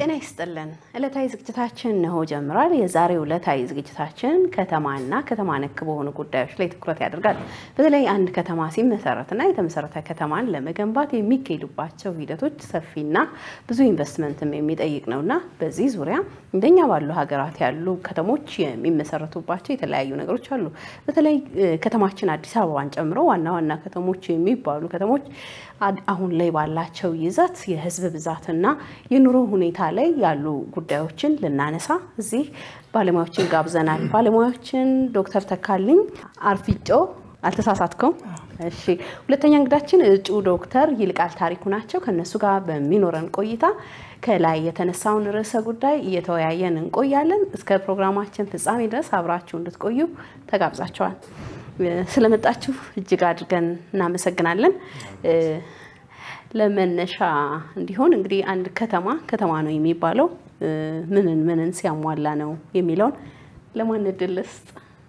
ጤና ይስጥልን። ዕለታዊ ዝግጅታችን እነሆ ጀምሯል። የዛሬው ዕለታዊ ዝግጅታችን ከተማና ከተማ ነክ በሆኑ ጉዳዮች ላይ ትኩረት ያደርጋል። በተለይ አንድ ከተማ ሲመሰረትና የተመሰረተ ከተማን ለመገንባት የሚካሄዱባቸው ሂደቶች ሰፊና ብዙ ኢንቨስትመንትም የሚጠይቅ ነውና በዚህ ዙሪያ እንደኛ ባሉ ሀገራት ያሉ ከተሞች የሚመሰረቱባቸው የተለያዩ ነገሮች አሉ። በተለይ ከተማችን አዲስ አበባን ጨምሮ ዋና ዋና ከተሞች የሚባሉ ከተሞች አሁን ላይ ባላቸው ይዘት የህዝብ ብዛትና የኑሮ ሁኔታ ላይ ያሉ ጉዳዮችን ልናነሳ እዚህ ባለሙያዎችን ጋብዘናል። ባለሙያዎችን ዶክተር ተካልኝ አርፊጮ አልተሳሳትከውም? እሺ። ሁለተኛ እንግዳችን እጩ ዶክተር ይልቃል ታሪኩ ናቸው። ከነሱ ጋር በሚኖረን ቆይታ ከላይ የተነሳውን ርዕሰ ጉዳይ እየተወያየን እንቆያለን። እስከ ፕሮግራማችን ፍጻሜ ድረስ አብራችሁ እንድትቆዩ ተጋብዛቸዋል። ስለመጣችሁ እጅግ አድርገን እናመሰግናለን። ለመነሻ እንዲሆን እንግዲህ አንድ ከተማ ከተማ ነው የሚባለው ምንን ምንን ሲያሟላ ነው የሚለውን ለማን እድል ልስጥ?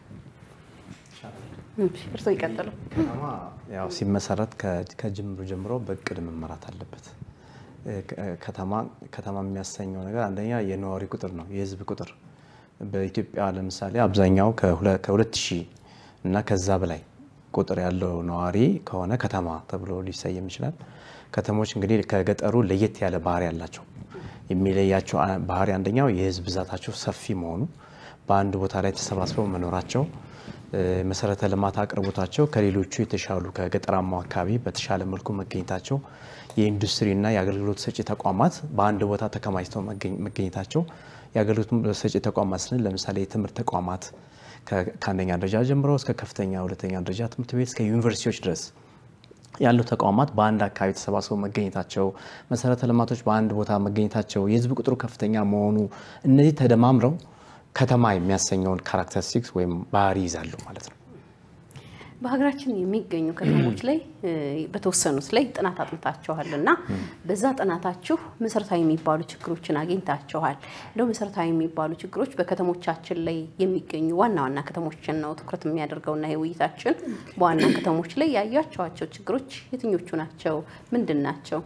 እርስዎ ይቀጥሉ። ከተማ ያው ሲመሰረት ከጅምሩ ጀምሮ በእቅድ መመራት አለበት። ከተማ ከተማ የሚያሰኘው ነገር አንደኛ የነዋሪ ቁጥር ነው፣ የህዝብ ቁጥር በኢትዮጵያ ለምሳሌ አብዛኛው ከሁለት ሺህ እና ከዛ በላይ ቁጥር ያለው ነዋሪ ከሆነ ከተማ ተብሎ ሊሰየም ይችላል። ከተሞች እንግዲህ ከገጠሩ ለየት ያለ ባህሪ ያላቸው የሚለያቸው ባህሪ አንደኛው የህዝብ ብዛታቸው ሰፊ መሆኑ፣ በአንድ ቦታ ላይ ተሰባስበው መኖራቸው፣ መሰረተ ልማት አቅርቦታቸው ከሌሎቹ የተሻሉ ከገጠራማው አካባቢ በተሻለ መልኩ መገኘታቸው፣ የኢንዱስትሪና የአገልግሎት ሰጪ ተቋማት በአንድ ቦታ ተከማችተው መገኘታቸው የአገልግሎት ሰጪ ተቋማት ስንል ለምሳሌ የትምህርት ተቋማት ከአንደኛ ደረጃ ጀምሮ እስከ ከፍተኛ ሁለተኛ ደረጃ ትምህርት ቤት እስከ ዩኒቨርሲቲዎች ድረስ ያሉ ተቋማት በአንድ አካባቢ ተሰባስበው መገኘታቸው፣ መሰረተ ልማቶች በአንድ ቦታ መገኘታቸው፣ የህዝብ ቁጥሩ ከፍተኛ መሆኑ እነዚህ ተደማምረው ከተማ የሚያሰኘውን ካራክተሪስቲክስ ወይም ባህሪ ይዛሉ ማለት ነው። በሀገራችን የሚገኙ ከተሞች ላይ በተወሰኑት ላይ ጥናት አጥንታችኋል እና በዛ ጥናታችሁ መሰረታዊ የሚባሉ ችግሮችን አግኝታችኋል። እንደው መሰረታዊ የሚባሉ ችግሮች በከተሞቻችን ላይ የሚገኙ ዋና ዋና ከተሞችን ነው ትኩረት የሚያደርገውና የውይይታችን በዋና ከተሞች ላይ ያያቸዋቸው ችግሮች የትኞቹ ናቸው? ምንድን ናቸው?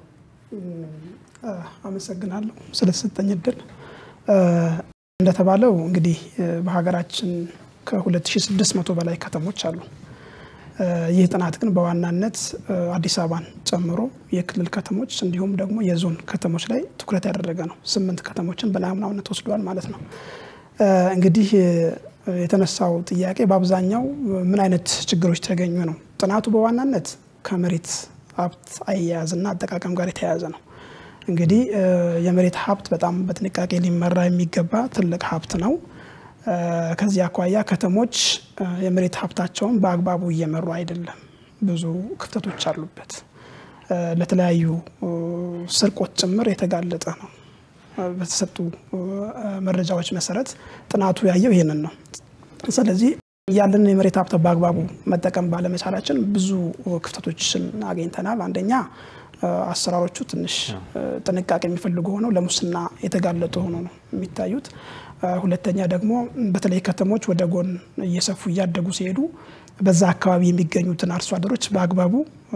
አመሰግናለሁ ስለተሰጠኝ እድል። እንደተባለው እንግዲህ በሀገራችን ከ2600 በላይ ከተሞች አሉ። ይህ ጥናት ግን በዋናነት አዲስ አበባን ጨምሮ የክልል ከተሞች እንዲሁም ደግሞ የዞን ከተሞች ላይ ትኩረት ያደረገ ነው። ስምንት ከተሞችን በናሙናነት ወስዷል ማለት ነው። እንግዲህ የተነሳው ጥያቄ በአብዛኛው ምን አይነት ችግሮች ተገኙ ነው። ጥናቱ በዋናነት ከመሬት ሀብት አያያዝና አጠቃቀም ጋር የተያያዘ ነው። እንግዲህ የመሬት ሀብት በጣም በጥንቃቄ ሊመራ የሚገባ ትልቅ ሀብት ነው። ከዚህ አኳያ ከተሞች የመሬት ሀብታቸውን በአግባቡ እየመሩ አይደለም። ብዙ ክፍተቶች አሉበት። ለተለያዩ ስርቆት ጭምር የተጋለጠ ነው። በተሰጡ መረጃዎች መሰረት ጥናቱ ያየው ይህንን ነው። ስለዚህ ያለንን የመሬት ሀብት በአግባቡ መጠቀም ባለመቻላችን ብዙ ክፍተቶችን አግኝተናል። አንደኛ አሰራሮቹ ትንሽ ጥንቃቄ የሚፈልጉ ሆነው ለሙስና የተጋለጡ ሆኖ ነው የሚታዩት። ሁለተኛ ደግሞ በተለይ ከተሞች ወደ ጎን እየሰፉ እያደጉ ሲሄዱ በዛ አካባቢ የሚገኙትን አርሶ አደሮች በአግባቡ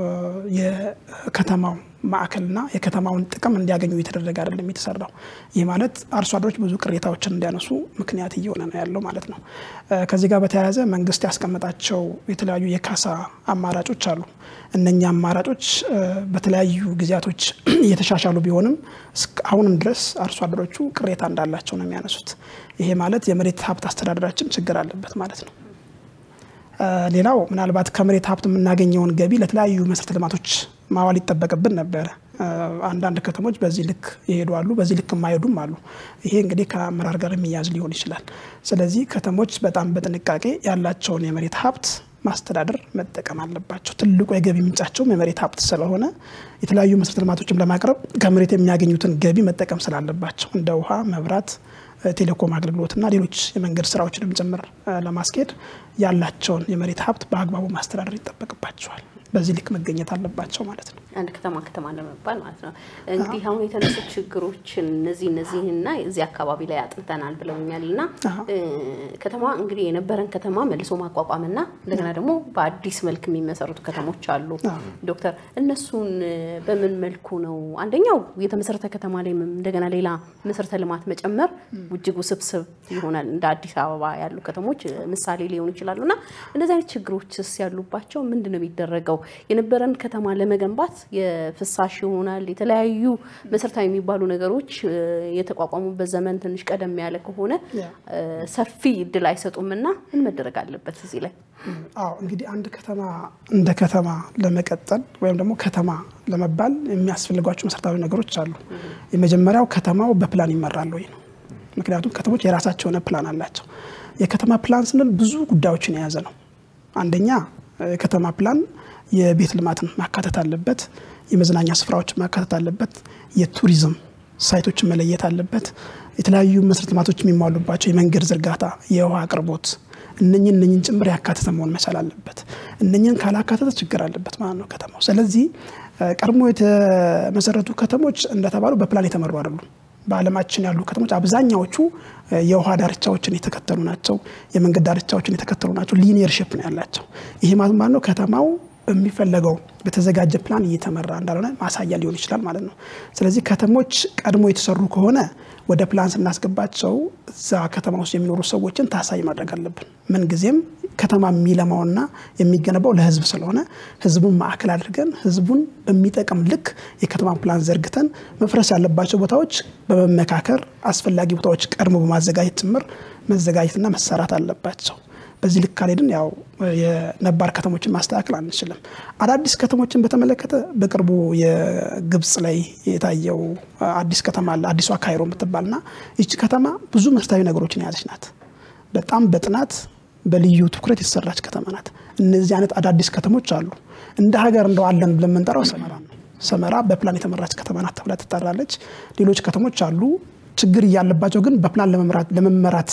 የከተማው ማዕከልና የከተማውን ጥቅም እንዲያገኙ እየተደረገ አይደለም የተሰራው። ይህ ማለት አርሶ አደሮች ብዙ ቅሬታዎችን እንዲያነሱ ምክንያት እየሆነ ነው ያለው ማለት ነው። ከዚህ ጋር በተያያዘ መንግስት ያስቀመጣቸው የተለያዩ የካሳ አማራጮች አሉ። እነኛ አማራጮች በተለያዩ ጊዜያቶች እየተሻሻሉ ቢሆንም አሁንም ድረስ አርሶ አደሮቹ ቅሬታ እንዳላቸው ነው የሚያነሱት። ይሄ ማለት የመሬት ሀብት አስተዳደራችን ችግር አለበት ማለት ነው። ሌላው ምናልባት ከመሬት ሀብት የምናገኘውን ገቢ ለተለያዩ መሰረተ ልማቶች ማዋል ይጠበቅብን ነበረ። አንዳንድ ከተሞች በዚህ ልክ ይሄዱ አሉ፣ በዚህ ልክ የማይሄዱም አሉ። ይሄ እንግዲህ ከአመራር ጋር የሚያዝ ሊሆን ይችላል። ስለዚህ ከተሞች በጣም በጥንቃቄ ያላቸውን የመሬት ሀብት ማስተዳደር መጠቀም አለባቸው። ትልቁ የገቢ ምንጫቸውም የመሬት ሀብት ስለሆነ የተለያዩ መሰረተ ልማቶችን ለማቅረብ ከመሬት የሚያገኙትን ገቢ መጠቀም ስላለባቸው እንደ ውሃ፣ መብራት ቴሌኮም አገልግሎትና ሌሎች የመንገድ ስራዎችንም ጭምር ለማስኬድ ያላቸውን የመሬት ሀብት በአግባቡ ማስተዳደር ይጠበቅባቸዋል። በዚህ ልክ መገኘት አለባቸው ማለት ነው። አንድ ከተማ ከተማ ለመባል ማለት ነው። እንግዲህ አሁን የተነሱ ችግሮችን እነዚህ እነዚህና እዚህ አካባቢ ላይ አጥንተናል ብለውኛል እና ከተማ እንግዲህ የነበረን ከተማ መልሶ ማቋቋምና እንደገና ደግሞ በአዲስ መልክ የሚመሰረቱ ከተሞች አሉ። ዶክተር እነሱን በምን መልኩ ነው አንደኛው የተመሰረተ ከተማ ላይ እንደገና ሌላ መሰረተ ልማት መጨመር እጅግ ውስብስብ ይሆናል። እንደ አዲስ አበባ ያሉ ከተሞች ምሳሌ ሊሆኑ ይችላሉ እና እንደዚህ አይነት ችግሮችስ ያሉባቸው ምንድን ነው የሚደረገው? የነበረን ከተማ ለመገንባት የፍሳሽ ይሆናል የተለያዩ መሰረታዊ የሚባሉ ነገሮች የተቋቋሙበት ዘመን ትንሽ ቀደም ያለ ከሆነ ሰፊ እድል አይሰጡም እና ምን መደረግ አለበት እዚህ ላይ? አዎ እንግዲህ አንድ ከተማ እንደ ከተማ ለመቀጠል ወይም ደግሞ ከተማ ለመባል የሚያስፈልጓቸው መሰረታዊ ነገሮች አሉ። የመጀመሪያው ከተማው በፕላን ይመራል ወይ ነው። ምክንያቱም ከተሞች የራሳቸው የሆነ ፕላን አላቸው። የከተማ ፕላን ስንል ብዙ ጉዳዮችን የያዘ ነው። አንደኛ የከተማ ፕላን የቤት ልማትን ማካተት አለበት። የመዝናኛ ስፍራዎችን ማካተት አለበት። የቱሪዝም ሳይቶችን መለየት አለበት። የተለያዩ መሰረተ ልማቶች የሚሟሉባቸው የመንገድ ዝርጋታ፣ የውሃ አቅርቦት እነኝን እነኝን ጭምር ያካተተ መሆን መቻል አለበት። እነኝን ካላካተተ ችግር አለበት ማለት ነው ከተማው። ስለዚህ ቀድሞ የተመሰረቱ ከተሞች እንደተባሉ በፕላን የተመሩ አይደሉም። በዓለማችን ያሉ ከተሞች አብዛኛዎቹ የውሃ ዳርቻዎችን የተከተሉ ናቸው። የመንገድ ዳርቻዎችን የተከተሉ ናቸው። ሊኒየር ሼፕ ነው ያላቸው። ይሄ ማለት ነው ከተማው በሚፈለገው በተዘጋጀ ፕላን እየተመራ እንዳልሆነ ማሳያ ሊሆን ይችላል ማለት ነው። ስለዚህ ከተሞች ቀድሞ የተሰሩ ከሆነ ወደ ፕላን ስናስገባቸው እዛ ከተማ ውስጥ የሚኖሩ ሰዎችን ታሳይ ማድረግ አለብን። ምንጊዜም ከተማ የሚለማውና የሚገነባው ለሕዝብ ስለሆነ ሕዝቡን ማዕከል አድርገን ሕዝቡን በሚጠቅም ልክ የከተማ ፕላን ዘርግተን መፍረስ ያለባቸው ቦታዎች በመመካከር አስፈላጊ ቦታዎች ቀድሞ በማዘጋጀት ጭምር መዘጋጀትና መሰራት አለባቸው። በዚህ ልክ ካልሄድን ያው የነባር ከተሞችን ማስተካከል አንችልም። አዳዲስ ከተሞችን በተመለከተ በቅርቡ የግብጽ ላይ የታየው አዲስ ከተማ አለ፣ አዲሷ ካይሮ የምትባልና ይቺ ከተማ ብዙ መሰረታዊ ነገሮችን የያዘች ናት። በጣም በጥናት በልዩ ትኩረት የተሰራች ከተማ ናት። እነዚህ አይነት አዳዲስ ከተሞች አሉ። እንደ ሀገር እንደው አለን ብለን የምንጠራው ሰመራ ነው። ሰመራ በፕላን የተመራች ከተማ ናት ተብላ ትጠራለች። ሌሎች ከተሞች አሉ ችግር እያለባቸው ግን በፕላን ለመመራት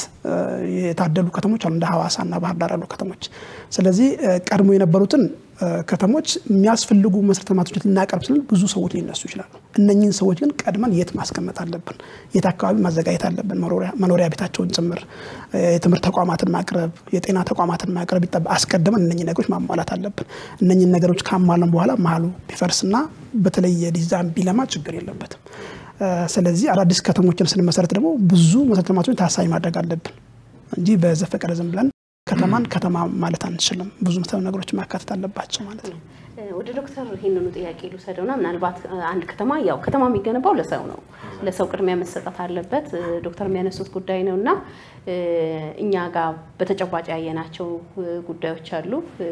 የታደሉ ከተሞች አሉ፣ እንደ ሐዋሳና ባህር ዳር ያሉ ከተሞች። ስለዚህ ቀድሞ የነበሩትን ከተሞች የሚያስፈልጉ መሰረተ ልማቶች ልናቀርብ ስንል ብዙ ሰዎች ሊነሱ ይችላሉ። እነኝህን ሰዎች ግን ቀድመን የት ማስቀመጥ አለብን፣ የት አካባቢ ማዘጋጀት አለብን፣ መኖሪያ ቤታቸውን ጭምር፣ የትምህርት ተቋማትን ማቅረብ፣ የጤና ተቋማትን ማቅረብ ይጠበ አስቀድመን እነኝህ ነገሮች ማሟላት አለብን። እነኝህን ነገሮች ካሟለን በኋላ መሀሉ ቢፈርስና በተለይ የዲዛይን ቢለማ ችግር የለበትም። ስለዚህ አዳዲስ ከተሞችን ስንመሰረት ደግሞ ብዙ መሰረተ ልማቶችን ታሳቢ ማድረግ አለብን እንጂ በዘፈቀደ ዝም ብለን ከተማን ከተማ ማለት አንችልም። ብዙ መሰረታዊ ነገሮችን ማካተት አለባቸው ማለት ነው። ወደ ዶክተር ይህንኑ ጥያቄ ልውሰደውና ምናልባት አንድ ከተማ ያው ከተማ የሚገነባው ለሰው ነው፣ ለሰው ቅድሚያ መሰጠት አለበት። ዶክተር የሚያነሱት ጉዳይ ነው እና እኛ ጋር በተጨባጭ ያየናቸው ጉዳዮች አሉ።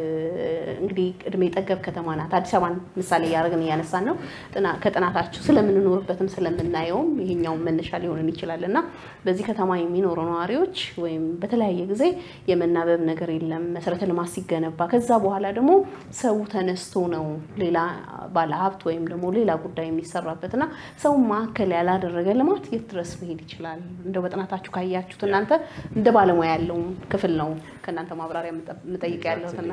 እንግዲህ እድሜ ጠገብ ከተማ ናት። አዲስ አበባን ምሳሌ እያደረግን እያነሳን ነው። ከጥናታችሁ ስለምንኖርበትም ስለምናየውም ይሄኛውን መነሻ ሊሆንን ይችላል እና በዚህ ከተማ የሚኖሩ ነዋሪዎች ወይም በተለያየ ጊዜ የመናበብ ነገር የለም መሰረተ ልማት ሲገነባ ከዛ በኋላ ደግሞ ሰው ተነስቶ ነው ሌላ ባለሀብት ወይም ደግሞ ሌላ ጉዳይ የሚሰራበት እና ሰው ማዕከል ያላደረገ ልማት የት ድረስ መሄድ ይችላል? እንደው በጥናታችሁ ካያችሁት እናንተ እንደ ባለሙያ ያለውን ክፍል ነው ከእናንተ ማብራሪያ የምጠይቅ ያለሁትና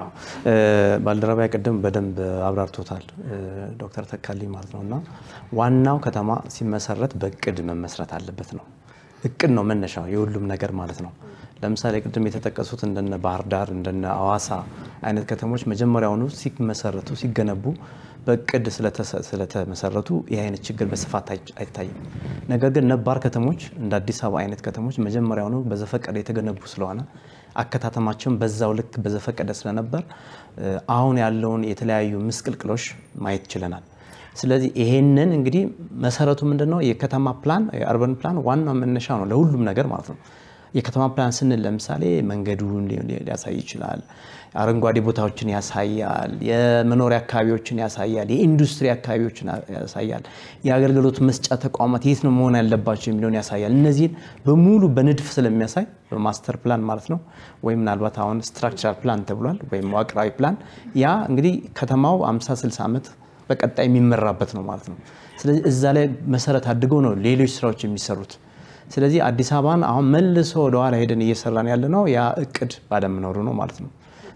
ባልደረባ ቅድም በደንብ አብራርቶታል ዶክተር ተካልኝ ማለት ነው እና ዋናው ከተማ ሲመሰረት በእቅድ መመስረት አለበት ነው። እቅድ ነው መነሻው የሁሉም ነገር ማለት ነው። ለምሳሌ ቅድም የተጠቀሱት እንደነ ባህር ዳር እንደነ አዋሳ አይነት ከተሞች መጀመሪያውኑ ሲመሰረቱ ሲገነቡ በእቅድ ስለተመሰረቱ ይህ አይነት ችግር በስፋት አይታይም። ነገር ግን ነባር ከተሞች እንደ አዲስ አበባ አይነት ከተሞች መጀመሪያውኑ በዘፈቀደ የተገነቡ ስለሆነ አከታተማቸውን በዛው ልክ በዘፈቀደ ስለነበር አሁን ያለውን የተለያዩ ምስቅልቅሎች ማየት ችለናል። ስለዚህ ይሄንን እንግዲህ መሰረቱ ምንድን ነው? የከተማ ፕላን የአርበን ፕላን ዋናው መነሻ ነው ለሁሉም ነገር ማለት ነው። የከተማ ፕላን ስንል ለምሳሌ መንገዱን ሊያሳይ ይችላል። አረንጓዴ ቦታዎችን ያሳያል። የመኖሪያ አካባቢዎችን ያሳያል። የኢንዱስትሪ አካባቢዎችን ያሳያል። የአገልግሎት መስጫ ተቋማት የት ነው መሆን ያለባቸው የሚለውን ያሳያል። እነዚህን በሙሉ በንድፍ ስለሚያሳይ በማስተር ፕላን ማለት ነው። ወይም ምናልባት አሁን ስትራክቸራል ፕላን ተብሏል፣ ወይም መዋቅራዊ ፕላን። ያ እንግዲህ ከተማው 50 60 ዓመት በቀጣይ የሚመራበት ነው ማለት ነው። ስለዚህ እዛ ላይ መሰረት አድገው ነው ሌሎች ስራዎች የሚሰሩት። ስለዚህ አዲስ አበባን አሁን መልሶ ወደኋላ ሄደን እየሰራን ያለ ነው ያ እቅድ ባለመኖሩ ነው ማለት ነው።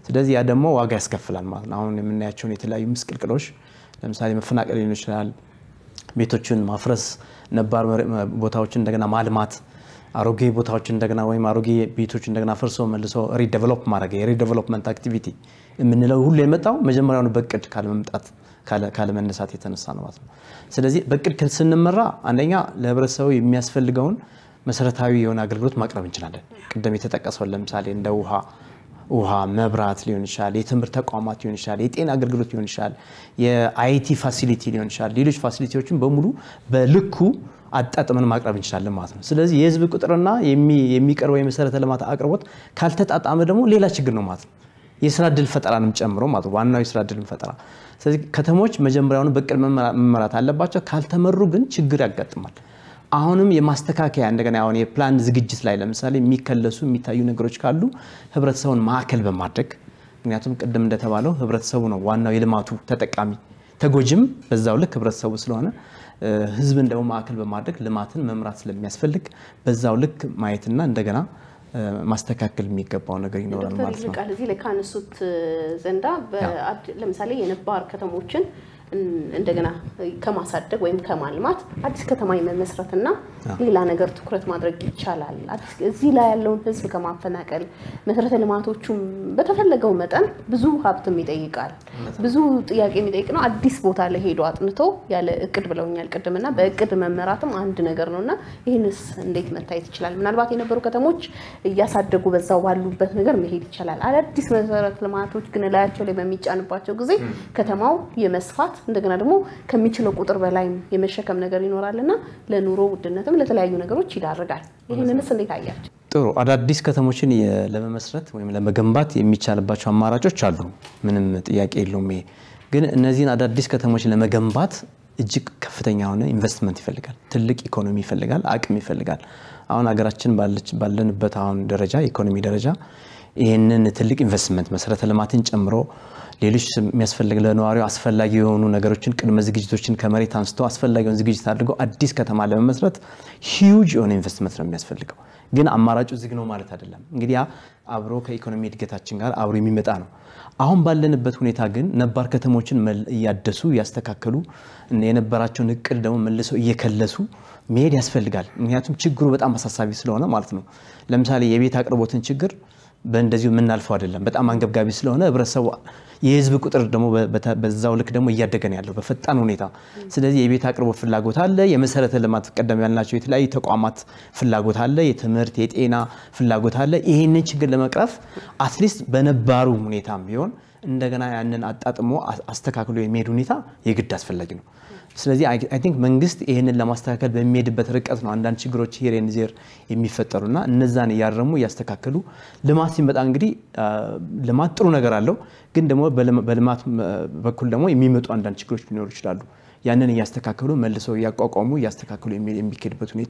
ስለዚህ ያ ደግሞ ዋጋ ያስከፍላል ማለት ነው። አሁን የምናያቸውን የተለያዩ ምስቅልቅሎች ለምሳሌ መፈናቀል ሊሆን ይችላል፣ ቤቶችን ማፍረስ፣ ነባር ቦታዎችን እንደገና ማልማት አሮጌ ቦታዎች እንደገና ወይም አሮጌ ቤቶች እንደገና ፈርሶ መልሶ ሪዴቨሎፕ ማድረግ የሪዴቨሎፕመንት አክቲቪቲ የምንለው ሁሉ የመጣው መጀመሪያውኑ በቅድ ካለመምጣት ካለመነሳት የተነሳ ነው ማለት ነው። ስለዚህ በቅድ ስንመራ አንደኛ ለህብረተሰቡ የሚያስፈልገውን መሰረታዊ የሆነ አገልግሎት ማቅረብ እንችላለን። ቅድም የተጠቀሰውን ለምሳሌ እንደ ውሃ ውሃ፣ መብራት ሊሆን ይችላል፣ የትምህርት ተቋማት ሊሆን ይችላል፣ የጤና አገልግሎት ሊሆን ይችላል፣ የአይቲ ፋሲሊቲ ሊሆን ይችላል። ሌሎች ፋሲሊቲዎችን በሙሉ በልኩ አጣጥመን ማቅረብ እንችላለን ማለት ነው። ስለዚህ የህዝብ ቁጥርና የሚቀርበው የመሰረተ ልማት አቅርቦት ካልተጣጣመ ደግሞ ሌላ ችግር ነው ማለት ነው። የስራ እድል ፈጠራንም ጨምሮ ማለት ዋናው የስራ እድል ፈጠራ። ስለዚህ ከተሞች መጀመሪያውኑ በቅድ መመራት አለባቸው። ካልተመሩ ግን ችግር ያጋጥማል። አሁንም የማስተካከያ እንደገና አሁን የፕላን ዝግጅት ላይ ለምሳሌ የሚከለሱ የሚታዩ ነገሮች ካሉ ህብረተሰቡን ማዕከል በማድረግ ምክንያቱም ቅድም እንደተባለው ህብረተሰቡ ነው ዋናው የልማቱ ተጠቃሚ ተጎጂም በዛው ልክ ህብረተሰቡ ስለሆነ ህዝብን ደግሞ ማዕከል በማድረግ ልማትን መምራት ስለሚያስፈልግ በዛው ልክ ማየትና እንደገና ማስተካከል የሚገባው ነገር ይኖራል ማለት ነው። ቃል እዚህ ላይ ካነሱት ዘንዳ ለምሳሌ የነባር ከተሞችን እንደገና ከማሳደግ ወይም ከማልማት አዲስ ከተማ የመመስረትና ሌላ ነገር ትኩረት ማድረግ ይቻላል። እዚህ ላይ ያለውን ህዝብ ከማፈናቀል መሰረተ ልማቶቹም በተፈለገው መጠን ብዙ ሀብትም ይጠይቃል። ብዙ ጥያቄ የሚጠይቅ ነው። አዲስ ቦታ ላይ ሄዶ አጥንቶ ያለ እቅድ ብለውኛል ቅድምና በእቅድ መመራትም አንድ ነገር ነው እና ይህንስ እንዴት መታየት ይችላል? ምናልባት የነበሩ ከተሞች እያሳደጉ በዛው ባሉበት ነገር መሄድ ይቻላል። አዳዲስ መሰረተ ልማቶች ግን ላያቸው ላይ በሚጫንባቸው ጊዜ ከተማው የመስፋት እንደገና ደግሞ ከሚችለው ቁጥር በላይ የመሸከም ነገር ይኖራል እና ለኑሮ ውድነትም ለተለያዩ ነገሮች ይዳርጋል። ይህንንስ እንዴት አያቸው? ጥሩ አዳዲስ ከተሞችን ለመመስረት ወይም ለመገንባት የሚቻልባቸው አማራጮች አሉ። ምንም ጥያቄ የለውም። ይሄ ግን እነዚህን አዳዲስ ከተሞችን ለመገንባት እጅግ ከፍተኛ የሆነ ኢንቨስትመንት ይፈልጋል። ትልቅ ኢኮኖሚ ይፈልጋል። አቅም ይፈልጋል። አሁን ሀገራችን ባለንበት አሁን ደረጃ ኢኮኖሚ ደረጃ ይህንን ትልቅ ኢንቨስትመንት መሰረተ ልማትን ጨምሮ ሌሎች የሚያስፈልግ ለነዋሪው አስፈላጊ የሆኑ ነገሮችን ቅድመ ዝግጅቶችን ከመሬት አንስቶ አስፈላጊውን ዝግጅት አድርገው አዲስ ከተማ ለመመስረት ሂውጅ የሆነ ኢንቨስትመንት ነው የሚያስፈልገው። ግን አማራጩ ዝግ ነው ማለት አይደለም። እንግዲህ ያ አብሮ ከኢኮኖሚ እድገታችን ጋር አብሮ የሚመጣ ነው። አሁን ባለንበት ሁኔታ ግን ነባር ከተሞችን እያደሱ እያስተካከሉ የነበራቸውን እቅድ ደግሞ መልሰው እየከለሱ መሄድ ያስፈልጋል። ምክንያቱም ችግሩ በጣም አሳሳቢ ስለሆነ ማለት ነው። ለምሳሌ የቤት አቅርቦትን ችግር በእንደዚሁ የምናልፈው አይደለም። በጣም አንገብጋቢ ስለሆነ ህብረተሰቡ የህዝብ ቁጥር ደግሞ በዛው ልክ ደግሞ እያደገ ነው ያለው በፈጣን ሁኔታ። ስለዚህ የቤት አቅርቦት ፍላጎት አለ። የመሰረተ ልማት ቀደም ያልናቸው የተለያዩ ተቋማት ፍላጎት አለ። የትምህርት፣ የጤና ፍላጎት አለ። ይህንን ችግር ለመቅረፍ አትሊስት በነባሩ ሁኔታም ቢሆን እንደገና ያንን አጣጥሞ አስተካክሎ የሚሄድ ሁኔታ የግድ አስፈላጊ ነው። ስለዚህ አይ ቲንክ መንግስት ይህንን ለማስተካከል በሚሄድበት ርቀት ነው አንዳንድ ችግሮች ሄር ኤንድ ዜር የሚፈጠሩና እነዛን እያረሙ እያስተካከሉ ልማት ሲመጣ እንግዲህ ልማት ጥሩ ነገር አለው፣ ግን ደግሞ በልማት በኩል ደግሞ የሚመጡ አንዳንድ ችግሮች ሊኖሩ ይችላሉ። ያንን እያስተካከሉ መልሰው እያቋቋሙ እያስተካከሉ የሚካሄድበት ሁኔታ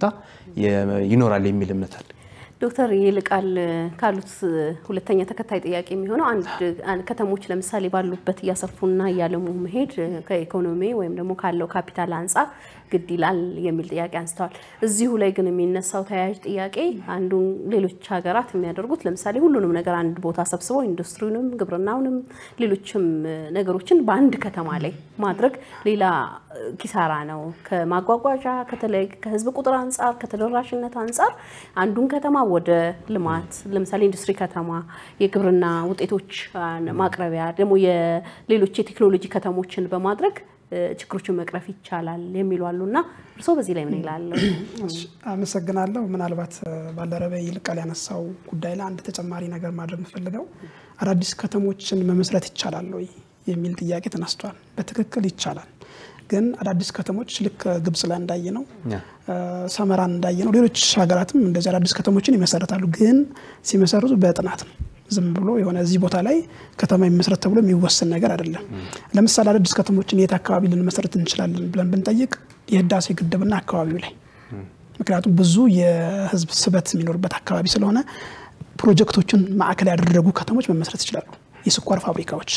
ይኖራል የሚል እምነት አለ። ዶክተር ይልቃል ካሉት ሁለተኛ ተከታይ ጥያቄ የሚሆነው አንድ ከተሞች ለምሳሌ ባሉበት እያሰፉና እያለሙ መሄድ ከኢኮኖሚ ወይም ደግሞ ካለው ካፒታል አንጻር ግድ ይላል የሚል ጥያቄ አንስተዋል። እዚሁ ላይ ግን የሚነሳው ተያያዥ ጥያቄ አንዱ ሌሎች ሀገራት የሚያደርጉት ለምሳሌ ሁሉንም ነገር አንድ ቦታ ሰብስበው ኢንዱስትሪውንም፣ ግብርናውንም ሌሎችም ነገሮችን በአንድ ከተማ ላይ ማድረግ ሌላ ኪሳራ ነው። ከማጓጓዣ ከህዝብ ቁጥር አንጻር ከተደራሽነት አንጻር አንዱን ከተማ ወደ ልማት ለምሳሌ ኢንዱስትሪ ከተማ፣ የግብርና ውጤቶች ማቅረቢያ ደግሞ የሌሎች የቴክኖሎጂ ከተሞችን በማድረግ ችግሮችን መቅረፍ ይቻላል የሚሉ አሉ እና እርስዎ በዚህ ላይ ምን ይላሉ? አመሰግናለሁ። ምናልባት ባልደረባ ይልቃል ያነሳው ጉዳይ ላይ አንድ ተጨማሪ ነገር ማድረግ የምፈልገው አዳዲስ ከተሞችን መመስረት ይቻላል ወይ የሚል ጥያቄ ተነስቷል። በትክክል ይቻላል። ግን አዳዲስ ከተሞች ልክ ግብጽ ላይ እንዳየ ነው፣ ሰመራን እንዳየ ነው፣ ሌሎች ሀገራትም እንደዚህ አዳዲስ ከተሞችን ይመሰረታሉ። ግን ሲመሰርቱ በጥናት ነው። ዝም ብሎ የሆነ እዚህ ቦታ ላይ ከተማ የሚመሰረት ተብሎ የሚወሰን ነገር አይደለም። ለምሳሌ አዳዲስ ከተሞችን የት አካባቢ ልንመሰረት እንችላለን ብለን ብንጠይቅ የህዳሴ ግድብና አካባቢው ላይ ምክንያቱም ብዙ የህዝብ ስበት የሚኖርበት አካባቢ ስለሆነ ፕሮጀክቶችን ማዕከል ያደረጉ ከተሞች መመስረት ይችላሉ። የስኳር ፋብሪካዎች፣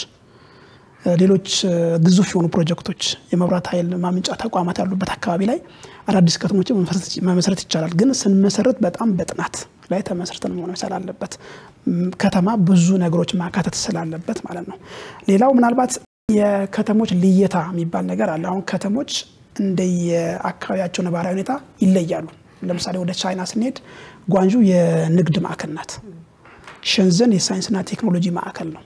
ሌሎች ግዙፍ የሆኑ ፕሮጀክቶች፣ የመብራት ኃይል ማምንጫ ተቋማት ያሉበት አካባቢ ላይ አዳዲስ ከተሞችን መመስረት ይቻላል። ግን ስንመሰረት በጣም በጥናት ላይ ተመስርተን መሆን መቻል አለበት። ከተማ ብዙ ነገሮች ማካተት ስላለበት ማለት ነው። ሌላው ምናልባት የከተሞች ልየታ የሚባል ነገር አለ። አሁን ከተሞች እንደየአካባቢያቸው ነባራዊ ሁኔታ ይለያሉ። ለምሳሌ ወደ ቻይና ስንሄድ ጓንጁ የንግድ ማዕከል ናት። ሸንዘን የሳይንስና ቴክኖሎጂ ማዕከል ነው።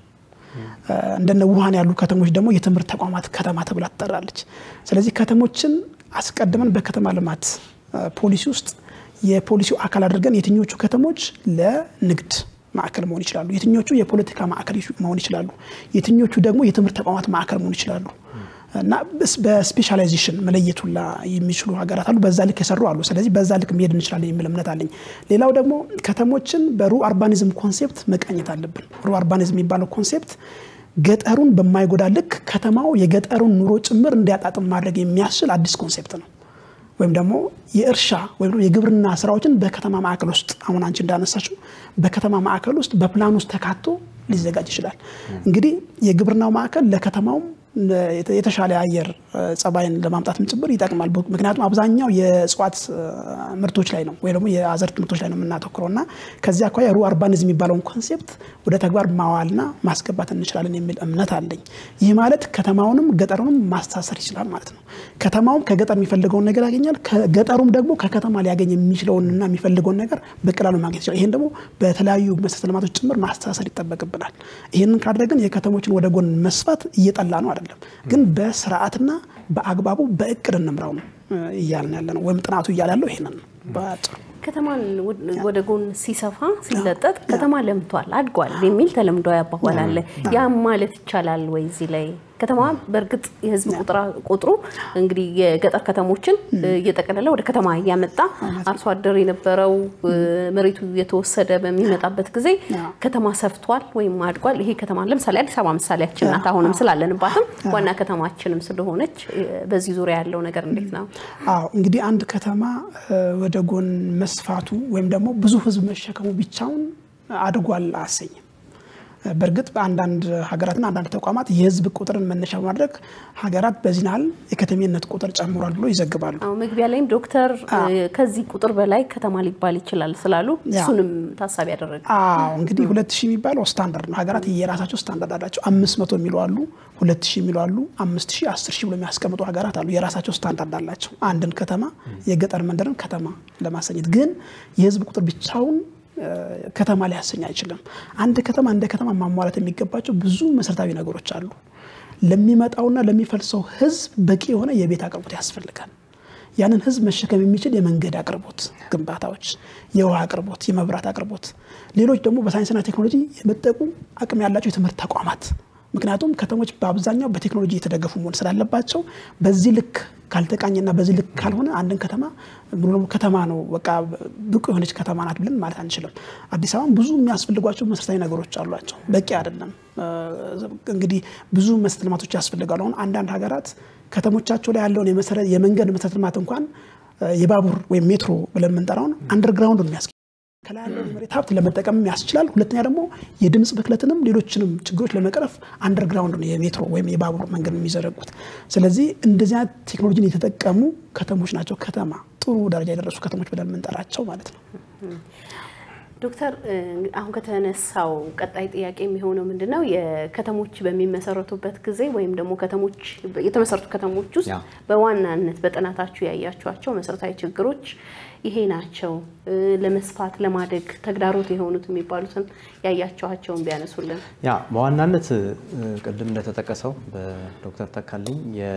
እንደነ ውሃን ያሉ ከተሞች ደግሞ የትምህርት ተቋማት ከተማ ተብላ ትጠራለች። ስለዚህ ከተሞችን አስቀድመን በከተማ ልማት ፖሊሲ ውስጥ የፖሊሲው አካል አድርገን የትኞቹ ከተሞች ለንግድ ማዕከል መሆን ይችላሉ፣ የትኞቹ የፖለቲካ ማዕከል መሆን ይችላሉ፣ የትኞቹ ደግሞ የትምህርት ተቋማት ማዕከል መሆን ይችላሉ እና በስፔሻላይዜሽን መለየቱላ የሚችሉ ሀገራት አሉ። በዛ ልክ የሰሩ አሉ። ስለዚህ በዛ ልክ መሄድ እንችላለን የሚል እምነት አለኝ። ሌላው ደግሞ ከተሞችን በሩ አርባኒዝም ኮንሴፕት መቃኘት አለብን። ሩ አርባኒዝም የሚባለው ኮንሴፕት ገጠሩን በማይጎዳ ልክ ከተማው የገጠሩን ኑሮ ጭምር እንዲያጣጥም ማድረግ የሚያስችል አዲስ ኮንሴፕት ነው። ወይም ደግሞ የእርሻ ወይም የግብርና ስራዎችን በከተማ ማዕከል ውስጥ አሁን አንቺ እንዳነሳችው በከተማ ማዕከል ውስጥ በፕላን ውስጥ ተካቶ ሊዘጋጅ ይችላል። እንግዲህ የግብርናው ማዕከል ለከተማውም የተሻለ የአየር ጸባይን ለማምጣትም ጭምር ይጠቅማል። ምክንያቱም አብዛኛው የእጽዋት ምርቶች ላይ ነው ወይ ደግሞ የአዘርት ምርቶች ላይ ነው የምናተኩረው እና ከዚህ አኳያ ሩ አርባኒዝም የሚባለውን ኮንሴፕት ወደ ተግባር ማዋልና ማስገባት እንችላለን የሚል እምነት አለኝ። ይህ ማለት ከተማውንም ገጠሩንም ማስተሳሰር ይችላል ማለት ነው። ከተማውም ከገጠር የሚፈልገውን ነገር ያገኛል፣ ገጠሩም ደግሞ ከከተማ ሊያገኝ የሚችለውንና የሚፈልገውን ነገር በቀላሉ ማግኘት ይችላል። ይህን ደግሞ በተለያዩ መሰረተ ልማቶች ጭምር ማስተሳሰር ይጠበቅብናል። ይህንን ካደረግን የከተሞችን ወደ ጎን መስፋት እየጠላ ነው አይደለም፣ ግን በስርዓትና በአግባቡ በእቅድ እንምራው ነው እያልን ያለ ነው። ወይም ጥናቱ እያለ ያለው ይሄንን ነው በአጭሩ። ከተማን ወደ ጎን ሲሰፋ ሲለጠጥ ከተማ ለምቷል፣ አድጓል የሚል ተለምዷዊ አባባል አለ። ያም ማለት ይቻላል ወይ? እዚህ ላይ ከተማ በእርግጥ የህዝብ ቁጥሩ እንግዲህ የገጠር ከተሞችን እየጠቀለለ ወደ ከተማ እያመጣ አርሶ አደር የነበረው መሬቱ የተወሰደ በሚመጣበት ጊዜ ከተማ ሰፍቷል ወይም አድጓል። ይሄ ከተማ ለምሳሌ አዲስ አበባ ምሳሌያችን ናት። አሁንም ስላለንባትም ዋና ከተማችንም ስለሆነች በዚህ ዙሪያ ያለው ነገር እንዴት ነው? አዎ እንግዲህ አንድ ከተማ ወደ ጎን መስፋቱ ወይም ደግሞ ብዙ ህዝብ መሸከሙ ብቻውን አድጓል አያሰኝም። በእርግጥ በአንዳንድ ሀገራትና አንዳንድ ተቋማት የህዝብ ቁጥርን መነሻ በማድረግ ሀገራት በዚህ ያህል የከተሜነት ቁጥር ጨምሯል ብሎ ይዘግባሉ። መግቢያ ላይም ዶክተር ከዚህ ቁጥር በላይ ከተማ ሊባል ይችላል ስላሉ እሱንም ታሳቢ ያደረገ አዎ እንግዲህ ሁለት ሺህ የሚባለው ስታንዳርድ ነው። ሀገራት የራሳቸው ስታንዳርድ አላቸው። አምስት መቶ የሚሉ አሉ፣ ሁለት ሺህ የሚሉ አሉ፣ አምስት ሺህ አስር ሺህ ብሎ የሚያስቀምጡ ሀገራት አሉ። የራሳቸው ስታንዳርድ አላቸው። አንድን ከተማ የገጠር መንደርን ከተማ ለማሰኘት ግን የህዝብ ቁጥር ብቻውን ከተማ ሊያሰኝ አይችልም። አንድ ከተማ እንደ ከተማ ማሟላት የሚገባቸው ብዙ መሰረታዊ ነገሮች አሉ። ለሚመጣውና ለሚፈልሰው ህዝብ በቂ የሆነ የቤት አቅርቦት ያስፈልጋል። ያንን ህዝብ መሸከም የሚችል የመንገድ አቅርቦት ግንባታዎች፣ የውሃ አቅርቦት፣ የመብራት አቅርቦት፣ ሌሎች ደግሞ በሳይንስና ቴክኖሎጂ የመጠቁ አቅም ያላቸው የትምህርት ተቋማት ምክንያቱም ከተሞች በአብዛኛው በቴክኖሎጂ የተደገፉ መሆን ስላለባቸው በዚህ ልክ ካልተቃኘና በዚህ ልክ ካልሆነ አንድን ከተማ ሙሉ ከተማ ነው በቃ ብቁ የሆነች ከተማ ናት ብለን ማለት አንችልም። አዲስ አበባም ብዙ የሚያስፈልጓቸው መሰረታዊ ነገሮች አሏቸው፣ በቂ አይደለም። እንግዲህ ብዙ መሰረተ ልማቶች ያስፈልጋሉ። አሁን አንዳንድ ሀገራት ከተሞቻቸው ላይ ያለውን የመንገድ መሰረተ ልማት እንኳን የባቡር ወይም ሜትሮ ብለን የምንጠራውን አንደርግራውንድ ነው የሚያስ ከላይ ያለውን የመሬት ሀብት ለመጠቀም ያስችላል። ሁለተኛ ደግሞ የድምፅ ብክለትንም ሌሎችንም ችግሮች ለመቅረፍ አንደርግራውንድ ነው የሜትሮ ወይም የባቡር መንገድ የሚዘረጉት። ስለዚህ እንደዚህ አይነት ቴክኖሎጂን የተጠቀሙ ከተሞች ናቸው ከተማ ጥሩ ደረጃ የደረሱ ከተሞች ብለን የምንጠራቸው ማለት ነው። ዶክተር አሁን ከተነሳው ቀጣይ ጥያቄ የሚሆነው ምንድን ነው? የከተሞች በሚመሰረቱበት ጊዜ ወይም ደግሞ ከተሞች የተመሰረቱ ከተሞች ውስጥ በዋናነት በጥናታችሁ ያያችኋቸው መሰረታዊ ችግሮች ይሄ ናቸው፣ ለመስፋት ለማደግ ተግዳሮት የሆኑት የሚባሉትን ያያችኋቸውን ቢያነሱልን። ያ በዋናነት ቅድም እንደተጠቀሰው በዶክተር ተካልኝ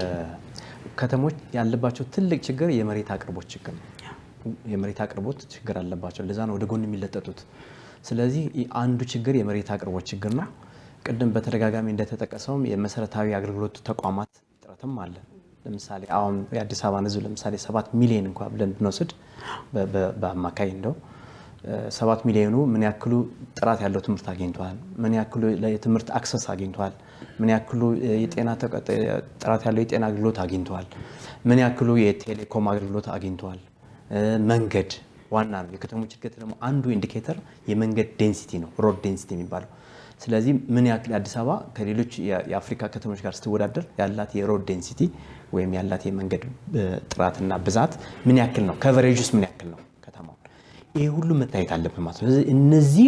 ከተሞች ያለባቸው ትልቅ ችግር የመሬት አቅርቦት ችግር ነው። የመሬት አቅርቦት ችግር አለባቸው። ለዛ ነው ወደ ጎን የሚለጠጡት። ስለዚህ አንዱ ችግር የመሬት አቅርቦት ችግር ነው። ቅድም በተደጋጋሚ እንደተጠቀሰውም የመሰረታዊ አገልግሎት ተቋማት እጥረትም አለ። ለምሳሌ አሁን የአዲስ አበባን ሕዝብ ለምሳሌ ሰባት ሚሊዮን እንኳ ብለን ብንወስድ በአማካይ እንደው ሰባት ሚሊዮኑ ምን ያክሉ ጥራት ያለው ትምህርት አግኝተዋል? ምን ያክሉ የትምህርት አክሰስ አግኝተዋል? ምን ያክሉ የጤና ጥራት ያለው የጤና አገልግሎት አግኝተዋል? ምን ያክሉ የቴሌኮም አገልግሎት አግኝተዋል? መንገድ ዋና ነው። የከተሞች እድገት ደግሞ አንዱ ኢንዲኬተር የመንገድ ዴንሲቲ ነው፣ ሮድ ዴንሲቲ የሚባለው። ስለዚህ ምን ያክል አዲስ አበባ ከሌሎች የአፍሪካ ከተሞች ጋር ስትወዳደር ያላት የሮድ ዴንሲቲ ወይም ያላት የመንገድ ጥራትና ብዛት ምን ያክል ነው? ከቨሬጅ ውስጥ ምን ያክል ነው ከተማው? ይሄ ሁሉ መታየት አለብን ማለት ነው። ስለዚህ እነዚህ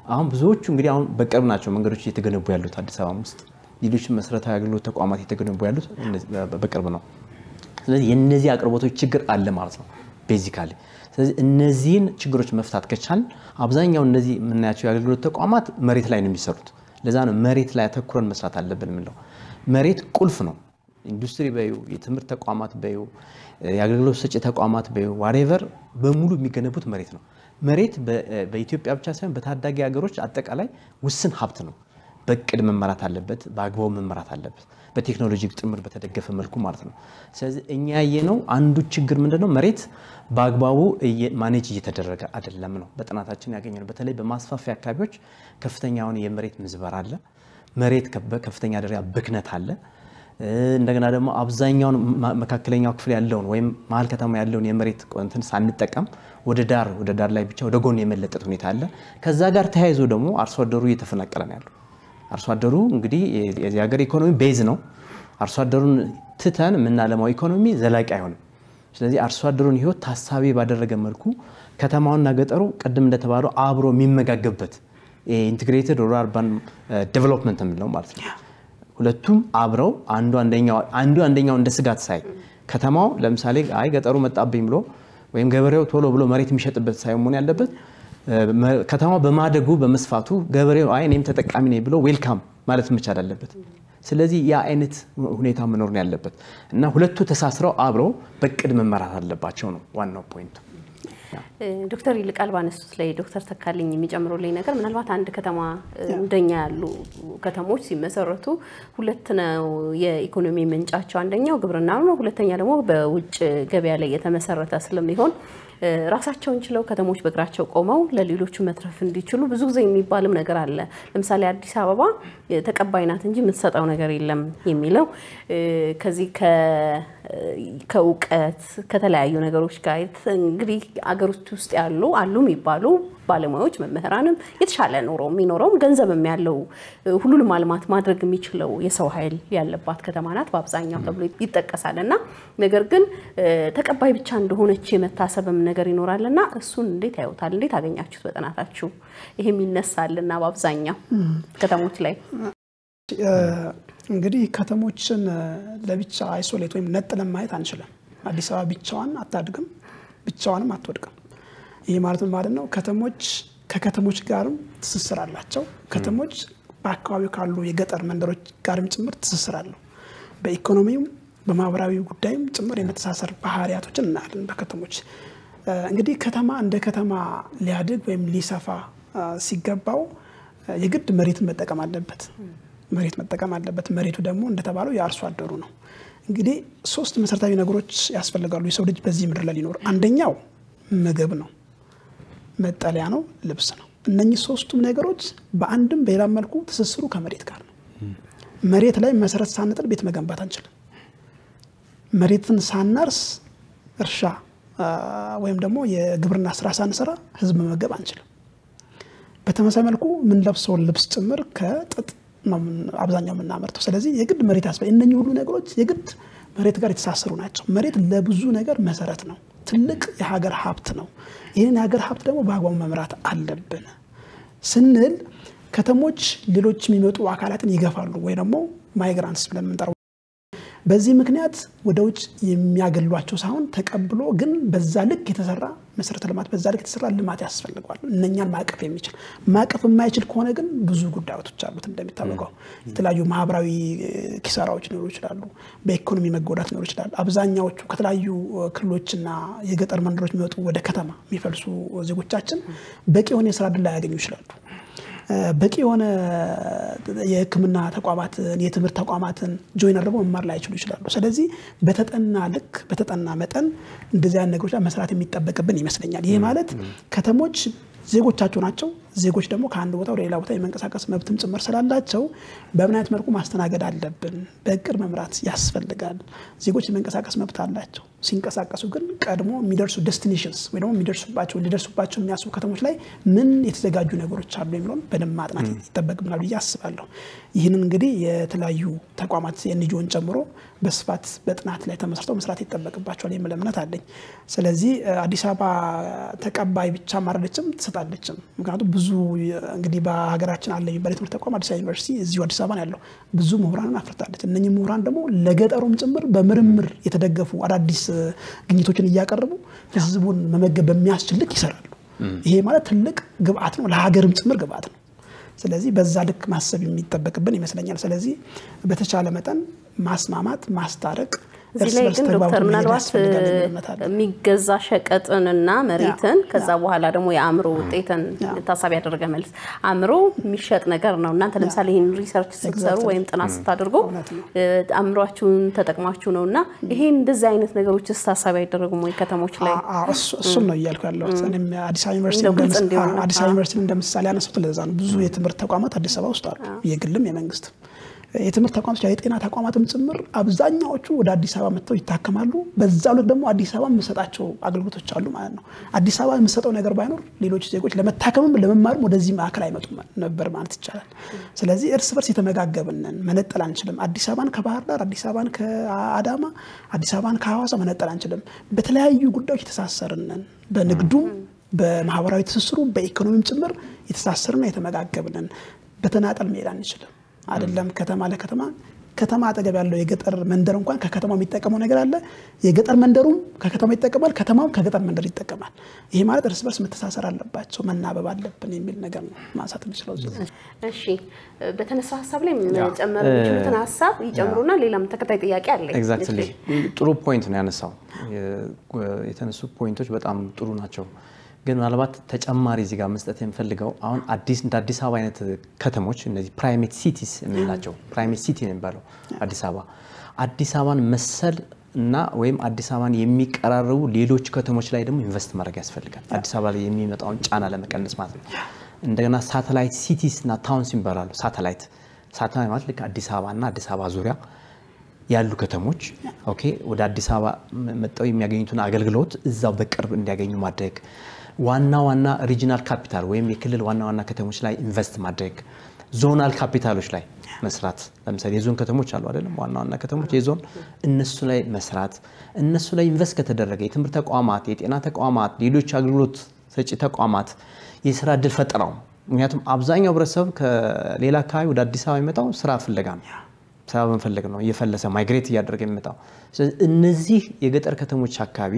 አሁን ብዙዎቹ እንግዲህ አሁን በቅርብ ናቸው መንገዶች እየተገነቡ ያሉት አዲስ አበባ ውስጥ ሌሎች መሰረታዊ አገልግሎት ተቋማት እየተገነቡ ያሉት በቅርብ ነው። ስለዚህ የእነዚህ አቅርቦቶች ችግር አለ ማለት ነው ቤዚካሊ። ስለዚህ እነዚህን ችግሮች መፍታት ከቻል አብዛኛው እነዚህ የምናያቸው የአገልግሎት ተቋማት መሬት ላይ ነው የሚሰሩት። ለዛ ነው መሬት ላይ አተኩረን መስራት አለብን የምንለው። መሬት ቁልፍ ነው። ኢንዱስትሪ በዩ፣ የትምህርት ተቋማት በዩ፣ የአገልግሎት ሰጪ ተቋማት በዩ፣ ዋሬቨር በሙሉ የሚገነቡት መሬት ነው። መሬት በኢትዮጵያ ብቻ ሳይሆን በታዳጊ ሀገሮች አጠቃላይ ውስን ሀብት ነው። በእቅድ መመራት አለበት፣ በአግባቡ መመራት አለበት፣ በቴክኖሎጂ ጭምር በተደገፈ መልኩ ማለት ነው። ስለዚህ እኛ ያየነው አንዱ ችግር ምንድነው? መሬት በአግባቡ ማኔጅ እየተደረገ አይደለም ነው በጥናታችን ያገኘነው። በተለይ በማስፋፊያ አካባቢዎች ከፍተኛ የሆነ የመሬት ምዝበራ አለ። መሬት በከፍተኛ ደረጃ ብክነት አለ። እንደገና ደግሞ አብዛኛውን መካከለኛው ክፍል ያለውን ወይም መሀል ከተማ ያለውን የመሬት እንትን ሳንጠቀም ወደ ዳር ወደ ዳር ላይ ብቻ ወደ ጎን የመለጠጥ ሁኔታ አለ። ከዛ ጋር ተያይዞ ደግሞ አርሶ አደሩ እየተፈናቀለ ነው ያለው። አርሶ አደሩ እንግዲህ የዚህ ሀገር ኢኮኖሚ ቤዝ ነው። አርሶ አደሩን ትተን የምናለማው ኢኮኖሚ ዘላቂ አይሆንም። ስለዚህ አርሶ አደሩን ሕይወት ታሳቢ ባደረገ መልኩ ከተማውና ገጠሩ ቅድም እንደተባለው አብሮ የሚመጋገብበት ኢንቴግሬትድ ሩራል አርባን ዴቨሎፕመንት የምንለው ማለት ነው። ሁለቱም አብረው አንዱ አንደኛው እንደ ስጋት ሳይ ከተማው ለምሳሌ አይ ገጠሩ መጣብኝ ብሎ ወይም ገበሬው ቶሎ ብሎ መሬት የሚሸጥበት ሳይሆን መሆን ያለበት ከተማው በማደጉ በመስፋቱ ገበሬው አይ እኔም ተጠቃሚ ነኝ ብሎ ዌልካም ማለት መቻል አለበት። ስለዚህ ያ አይነት ሁኔታ መኖር ነው ያለበት እና ሁለቱ ተሳስረው አብረው በቅድ መመራት አለባቸው ነው ዋናው ፖይንቱ። ዶክተር ይልቃል ባነሱት ላይ ዶክተር ተካልኝ የሚጨምሩልኝ ነገር ምናልባት አንድ ከተማ እንደኛ ያሉ ከተሞች ሲመሰረቱ ሁለት ነው የኢኮኖሚ ምንጫቸው። አንደኛው ግብርና ነው፣ ሁለተኛ ደግሞ በውጭ ገበያ ላይ የተመሰረተ ስለሚሆን ራሳቸውን ችለው ከተሞች በእግራቸው ቆመው ለሌሎቹ መትረፍ እንዲችሉ ብዙ ጊዜ የሚባልም ነገር አለ። ለምሳሌ አዲስ አበባ ተቀባይ ናት እንጂ የምትሰጠው ነገር የለም የሚለው ከዚህ ከእውቀት ከተለያዩ ነገሮች ጋር እንግዲህ አገሮች ውስጥ ያሉ አሉ የሚባሉ ባለሙያዎች መምህራንም የተሻለ ኑሮ የሚኖረውም ገንዘብም ያለው ሁሉንም አልማት ማድረግ የሚችለው የሰው ኃይል ያለባት ከተማ ናት በአብዛኛው ተብሎ ይጠቀሳል እና ነገር ግን ተቀባይ ብቻ እንደሆነች የመታሰብም ነገር ይኖራል እና እሱን እንዴት ያዩታል? እንዴት አገኛችሁት በጥናታችሁ? ይሄም ይነሳልና በአብዛኛው ከተሞች ላይ እንግዲህ ከተሞችን ለብቻ አይሶሌት ወይም ነጥለን ማየት አንችልም። አዲስ አበባ ብቻዋን አታድግም፣ ብቻዋንም አትወድቅም። ይህ ማለት ማለት ነው ከተሞች ከከተሞች ጋርም ትስስር አላቸው። ከተሞች በአካባቢው ካሉ የገጠር መንደሮች ጋርም ጭምር ትስስር አለው። በኢኮኖሚውም በማህበራዊ ጉዳይም ጭምር የመተሳሰር ባህሪያቶችን እናያለን በከተሞች። እንግዲህ ከተማ እንደ ከተማ ሊያድግ ወይም ሊሰፋ ሲገባው የግድ መሬትን መጠቀም አለበት። መሬት መጠቀም አለበት። መሬቱ ደግሞ እንደተባለው የአርሶ አደሩ ነው። እንግዲህ ሶስት መሰረታዊ ነገሮች ያስፈልጋሉ የሰው ልጅ በዚህ ምድር ላይ ሊኖር። አንደኛው ምግብ ነው፣ መጠለያ ነው፣ ልብስ ነው። እነኚህ ሶስቱም ነገሮች በአንድም በሌላም መልኩ ትስስሩ ከመሬት ጋር ነው። መሬት ላይ መሰረት ሳንጥል ቤት መገንባት አንችልም። መሬትን ሳናርስ እርሻ ወይም ደግሞ የግብርና ስራ ሳንሰራ ህዝብ መመገብ አንችልም። በተመሳሳይ መልኩ የምንለብሰውን ልብስ ጭምር ከጥጥ ነው አብዛኛው የምናመርተው። ስለዚህ የግድ መሬት ያስፈልጋል። እነኚህ ሁሉ ነገሮች የግድ መሬት ጋር የተሳሰሩ ናቸው። መሬት ለብዙ ነገር መሰረት ነው። ትልቅ የሀገር ሀብት ነው። ይህንን የሀገር ሀብት ደግሞ በአግባቡ መምራት አለብን ስንል ከተሞች ሌሎች የሚመጡ አካላትን ይገፋሉ ወይ ደግሞ ማይግራንትስ ብለን የምንጠራው በዚህ ምክንያት ወደ ውጭ የሚያገሏቸው ሳይሆን ተቀብሎ ግን በዛ ልክ የተሰራ መሰረተ ልማት በዛ ልክ የተሰራ ልማት ያስፈልገዋል። እነኛን ማቀፍ የሚችል ማቀፍ የማይችል ከሆነ ግን ብዙ ጉዳዮች አሉት። እንደሚታወቀው የተለያዩ ማህበራዊ ኪሳራዎች ሊኖሩ ይችላሉ። በኢኮኖሚ መጎዳት ሊኖሩ ይችላል። አብዛኛዎቹ ከተለያዩ ክልሎችና የገጠር መንደሮች የሚወጡ ወደ ከተማ የሚፈልሱ ዜጎቻችን በቂ የሆነ የስራ ዕድል ላያገኙ ይችላሉ። በቂ የሆነ የሕክምና ተቋማትን የትምህርት ተቋማትን ጆይን አድርገው መማር ላይችሉ ይችላሉ። ስለዚህ በተጠና ልክ በተጠና መጠን እንደዚህ አይነት ነገሮች መስራት የሚጠበቅብን ይመስለኛል። ይህ ማለት ከተሞች ዜጎቻቸው ናቸው። ዜጎች ደግሞ ከአንድ ቦታ ወደ ሌላ ቦታ የመንቀሳቀስ መብትም ጭምር ስላላቸው በምን አይነት መልኩ ማስተናገድ አለብን፣ በእቅድ መምራት ያስፈልጋል። ዜጎች የመንቀሳቀስ መብት አላቸው። ሲንቀሳቀሱ ግን ቀድሞ የሚደርሱ ዴስቲኔሽንስ ወይ ደግሞ የሚደርሱባቸው ሊደርሱባቸው የሚያስቡ ከተሞች ላይ ምን የተዘጋጁ ነገሮች አሉ የሚለውን በደንብ ማጥናት ይጠበቅብናል ብዬ አስባለሁ። ይህንን እንግዲህ የተለያዩ ተቋማት የኤንጂኦን ጨምሮ በስፋት በጥናት ላይ ተመስርተው መስራት ይጠበቅባቸዋል የሚል እምነት አለኝ። ስለዚህ አዲስ አበባ ተቀባይ ብቻ ማረደችም ትሰጣለችም። ምክንያቱም ብዙ ብዙ እንግዲህ በሀገራችን አለ የሚባል የትምህርት ተቋም አዲስ አበባ ዩኒቨርሲቲ እዚሁ አዲስ አበባ ነው ያለው። ብዙ ምሁራንን አፍርታለች። እነኚህ ምሁራን ደግሞ ለገጠሩም ጭምር በምርምር የተደገፉ አዳዲስ ግኝቶችን እያቀረቡ ህዝቡን መመገብ በሚያስችል ልክ ይሰራሉ። ይሄ ማለት ትልቅ ግብአት ነው፣ ለሀገርም ጭምር ግብአት ነው። ስለዚህ በዛ ልክ ማሰብ የሚጠበቅብን ይመስለኛል። ስለዚህ በተቻለ መጠን ማስማማት፣ ማስታረቅ እዚህ ላይ ግን ዶክተር ምናልባት የሚገዛ ሸቀጥንና መሬትን ከዛ በኋላ ደግሞ የአእምሮ ውጤትን ታሳቢ ያደረገ መልስ አእምሮ የሚሸጥ ነገር ነው። እናንተ ለምሳሌ ይህን ሪሰርች ስትሰሩ ወይም ጥናት ስታደርጉ አእምሯችሁን ተጠቅማችሁ ነው እና ይሄን እንደዚህ አይነት ነገሮች ታሳቢ አይደረጉም ወይ ከተሞች ላይ? እሱን ነው እያልኩ ያለሁት። አዲስ አበባ ዩኒቨርሲቲ እንደ ምሳሌ ያነሱት ለዛ ነው። ብዙ የትምህርት ተቋማት አዲስ አበባ ውስጥ አሉ፣ የግልም የመንግስትም የትምህርት ተቋማት የጤና ተቋማትም ጭምር አብዛኛዎቹ ወደ አዲስ አበባ መጥተው ይታከማሉ። በዛው ልክ ደግሞ አዲስ አበባ የምሰጣቸው አገልግሎቶች አሉ ማለት ነው። አዲስ አበባ የምሰጠው ነገር ባይኖር ሌሎች ዜጎች ለመታከምም ለመማርም ወደዚህ ማዕከል አይመጡም ነበር ማለት ይቻላል። ስለዚህ እርስ በርስ የተመጋገብንን መነጠል አንችልም። አዲስ አበባን ከባህር ዳር፣ አዲስ አበባን ከአዳማ፣ አዲስ አበባን ከሐዋሳ መነጠል አንችልም። በተለያዩ ጉዳዮች የተሳሰርንን በንግዱም በማህበራዊ ትስስሩ በኢኮኖሚም ጭምር የተሳሰርና የተመጋገብንን በተናጠል መሄድ አንችልም። አይደለም ከተማ ለከተማ ከተማ አጠገብ ያለው የገጠር መንደር እንኳን ከከተማው የሚጠቀመው ነገር አለ። የገጠር መንደሩም ከከተማው ይጠቀማል፣ ከተማውም ከገጠር መንደር ይጠቀማል። ይሄ ማለት እርስ በርስ መተሳሰር አለባቸው፣ መናበብ አለብን የሚል ነገር ነው ማንሳት የሚችለው። እሺ፣ በተነሳ ሀሳብ ላይ መጨመር የሚችሉትን ሀሳብ ይጨምሩና ሌላም ተከታይ ጥያቄ አለ። ኤግዛክትሊ ጥሩ ፖይንት ነው ያነሳው። የተነሱ ፖይንቶች በጣም ጥሩ ናቸው። ግን ምናልባት ተጨማሪ እዚህ ጋር መስጠት የምፈልገው አሁን አዲስ እንደ አዲስ አበባ አይነት ከተሞች እነዚህ ፕራይሜት ሲቲስ የምንላቸው ፕራይሜት ሲቲ ነው የሚባለው አዲስ አበባ አዲስ አበባን መሰል እና ወይም አዲስ አበባን የሚቀራረቡ ሌሎች ከተሞች ላይ ደግሞ ኢንቨስት ማድረግ ያስፈልጋል። አዲስ አበባ ላይ የሚመጣውን ጫና ለመቀነስ ማለት ነው። እንደገና ሳተላይት ሲቲስ እና ታውንስ ይባላሉ። ሳተላይት ሳተላይት ማለት ልክ አዲስ አበባ እና አዲስ አበባ ዙሪያ ያሉ ከተሞች ኦኬ ወደ አዲስ አበባ መጠው የሚያገኙትን አገልግሎት እዛው በቅርብ እንዲያገኙ ማድረግ ዋና ዋና ሪጂናል ካፒታል ወይም የክልል ዋና ዋና ከተሞች ላይ ኢንቨስት ማድረግ፣ ዞናል ካፒታሎች ላይ መስራት። ለምሳሌ የዞን ከተሞች አሉ አይደለም? ዋና ዋና ከተሞች የዞን እነሱ ላይ መስራት። እነሱ ላይ ኢንቨስት ከተደረገ የትምህርት ተቋማት፣ የጤና ተቋማት፣ ሌሎች አገልግሎት ሰጪ ተቋማት የስራ እድል ፈጠራው። ምክንያቱም አብዛኛው ህብረተሰብ ከሌላ አካባቢ ወደ አዲስ አበባ የሚመጣው ስራ ፍለጋ ነው። ስራ በመፈለግ ነው እየፈለሰ ማይግሬት እያደረገ የሚመጣው። ስለዚህ እነዚህ የገጠር ከተሞች አካባቢ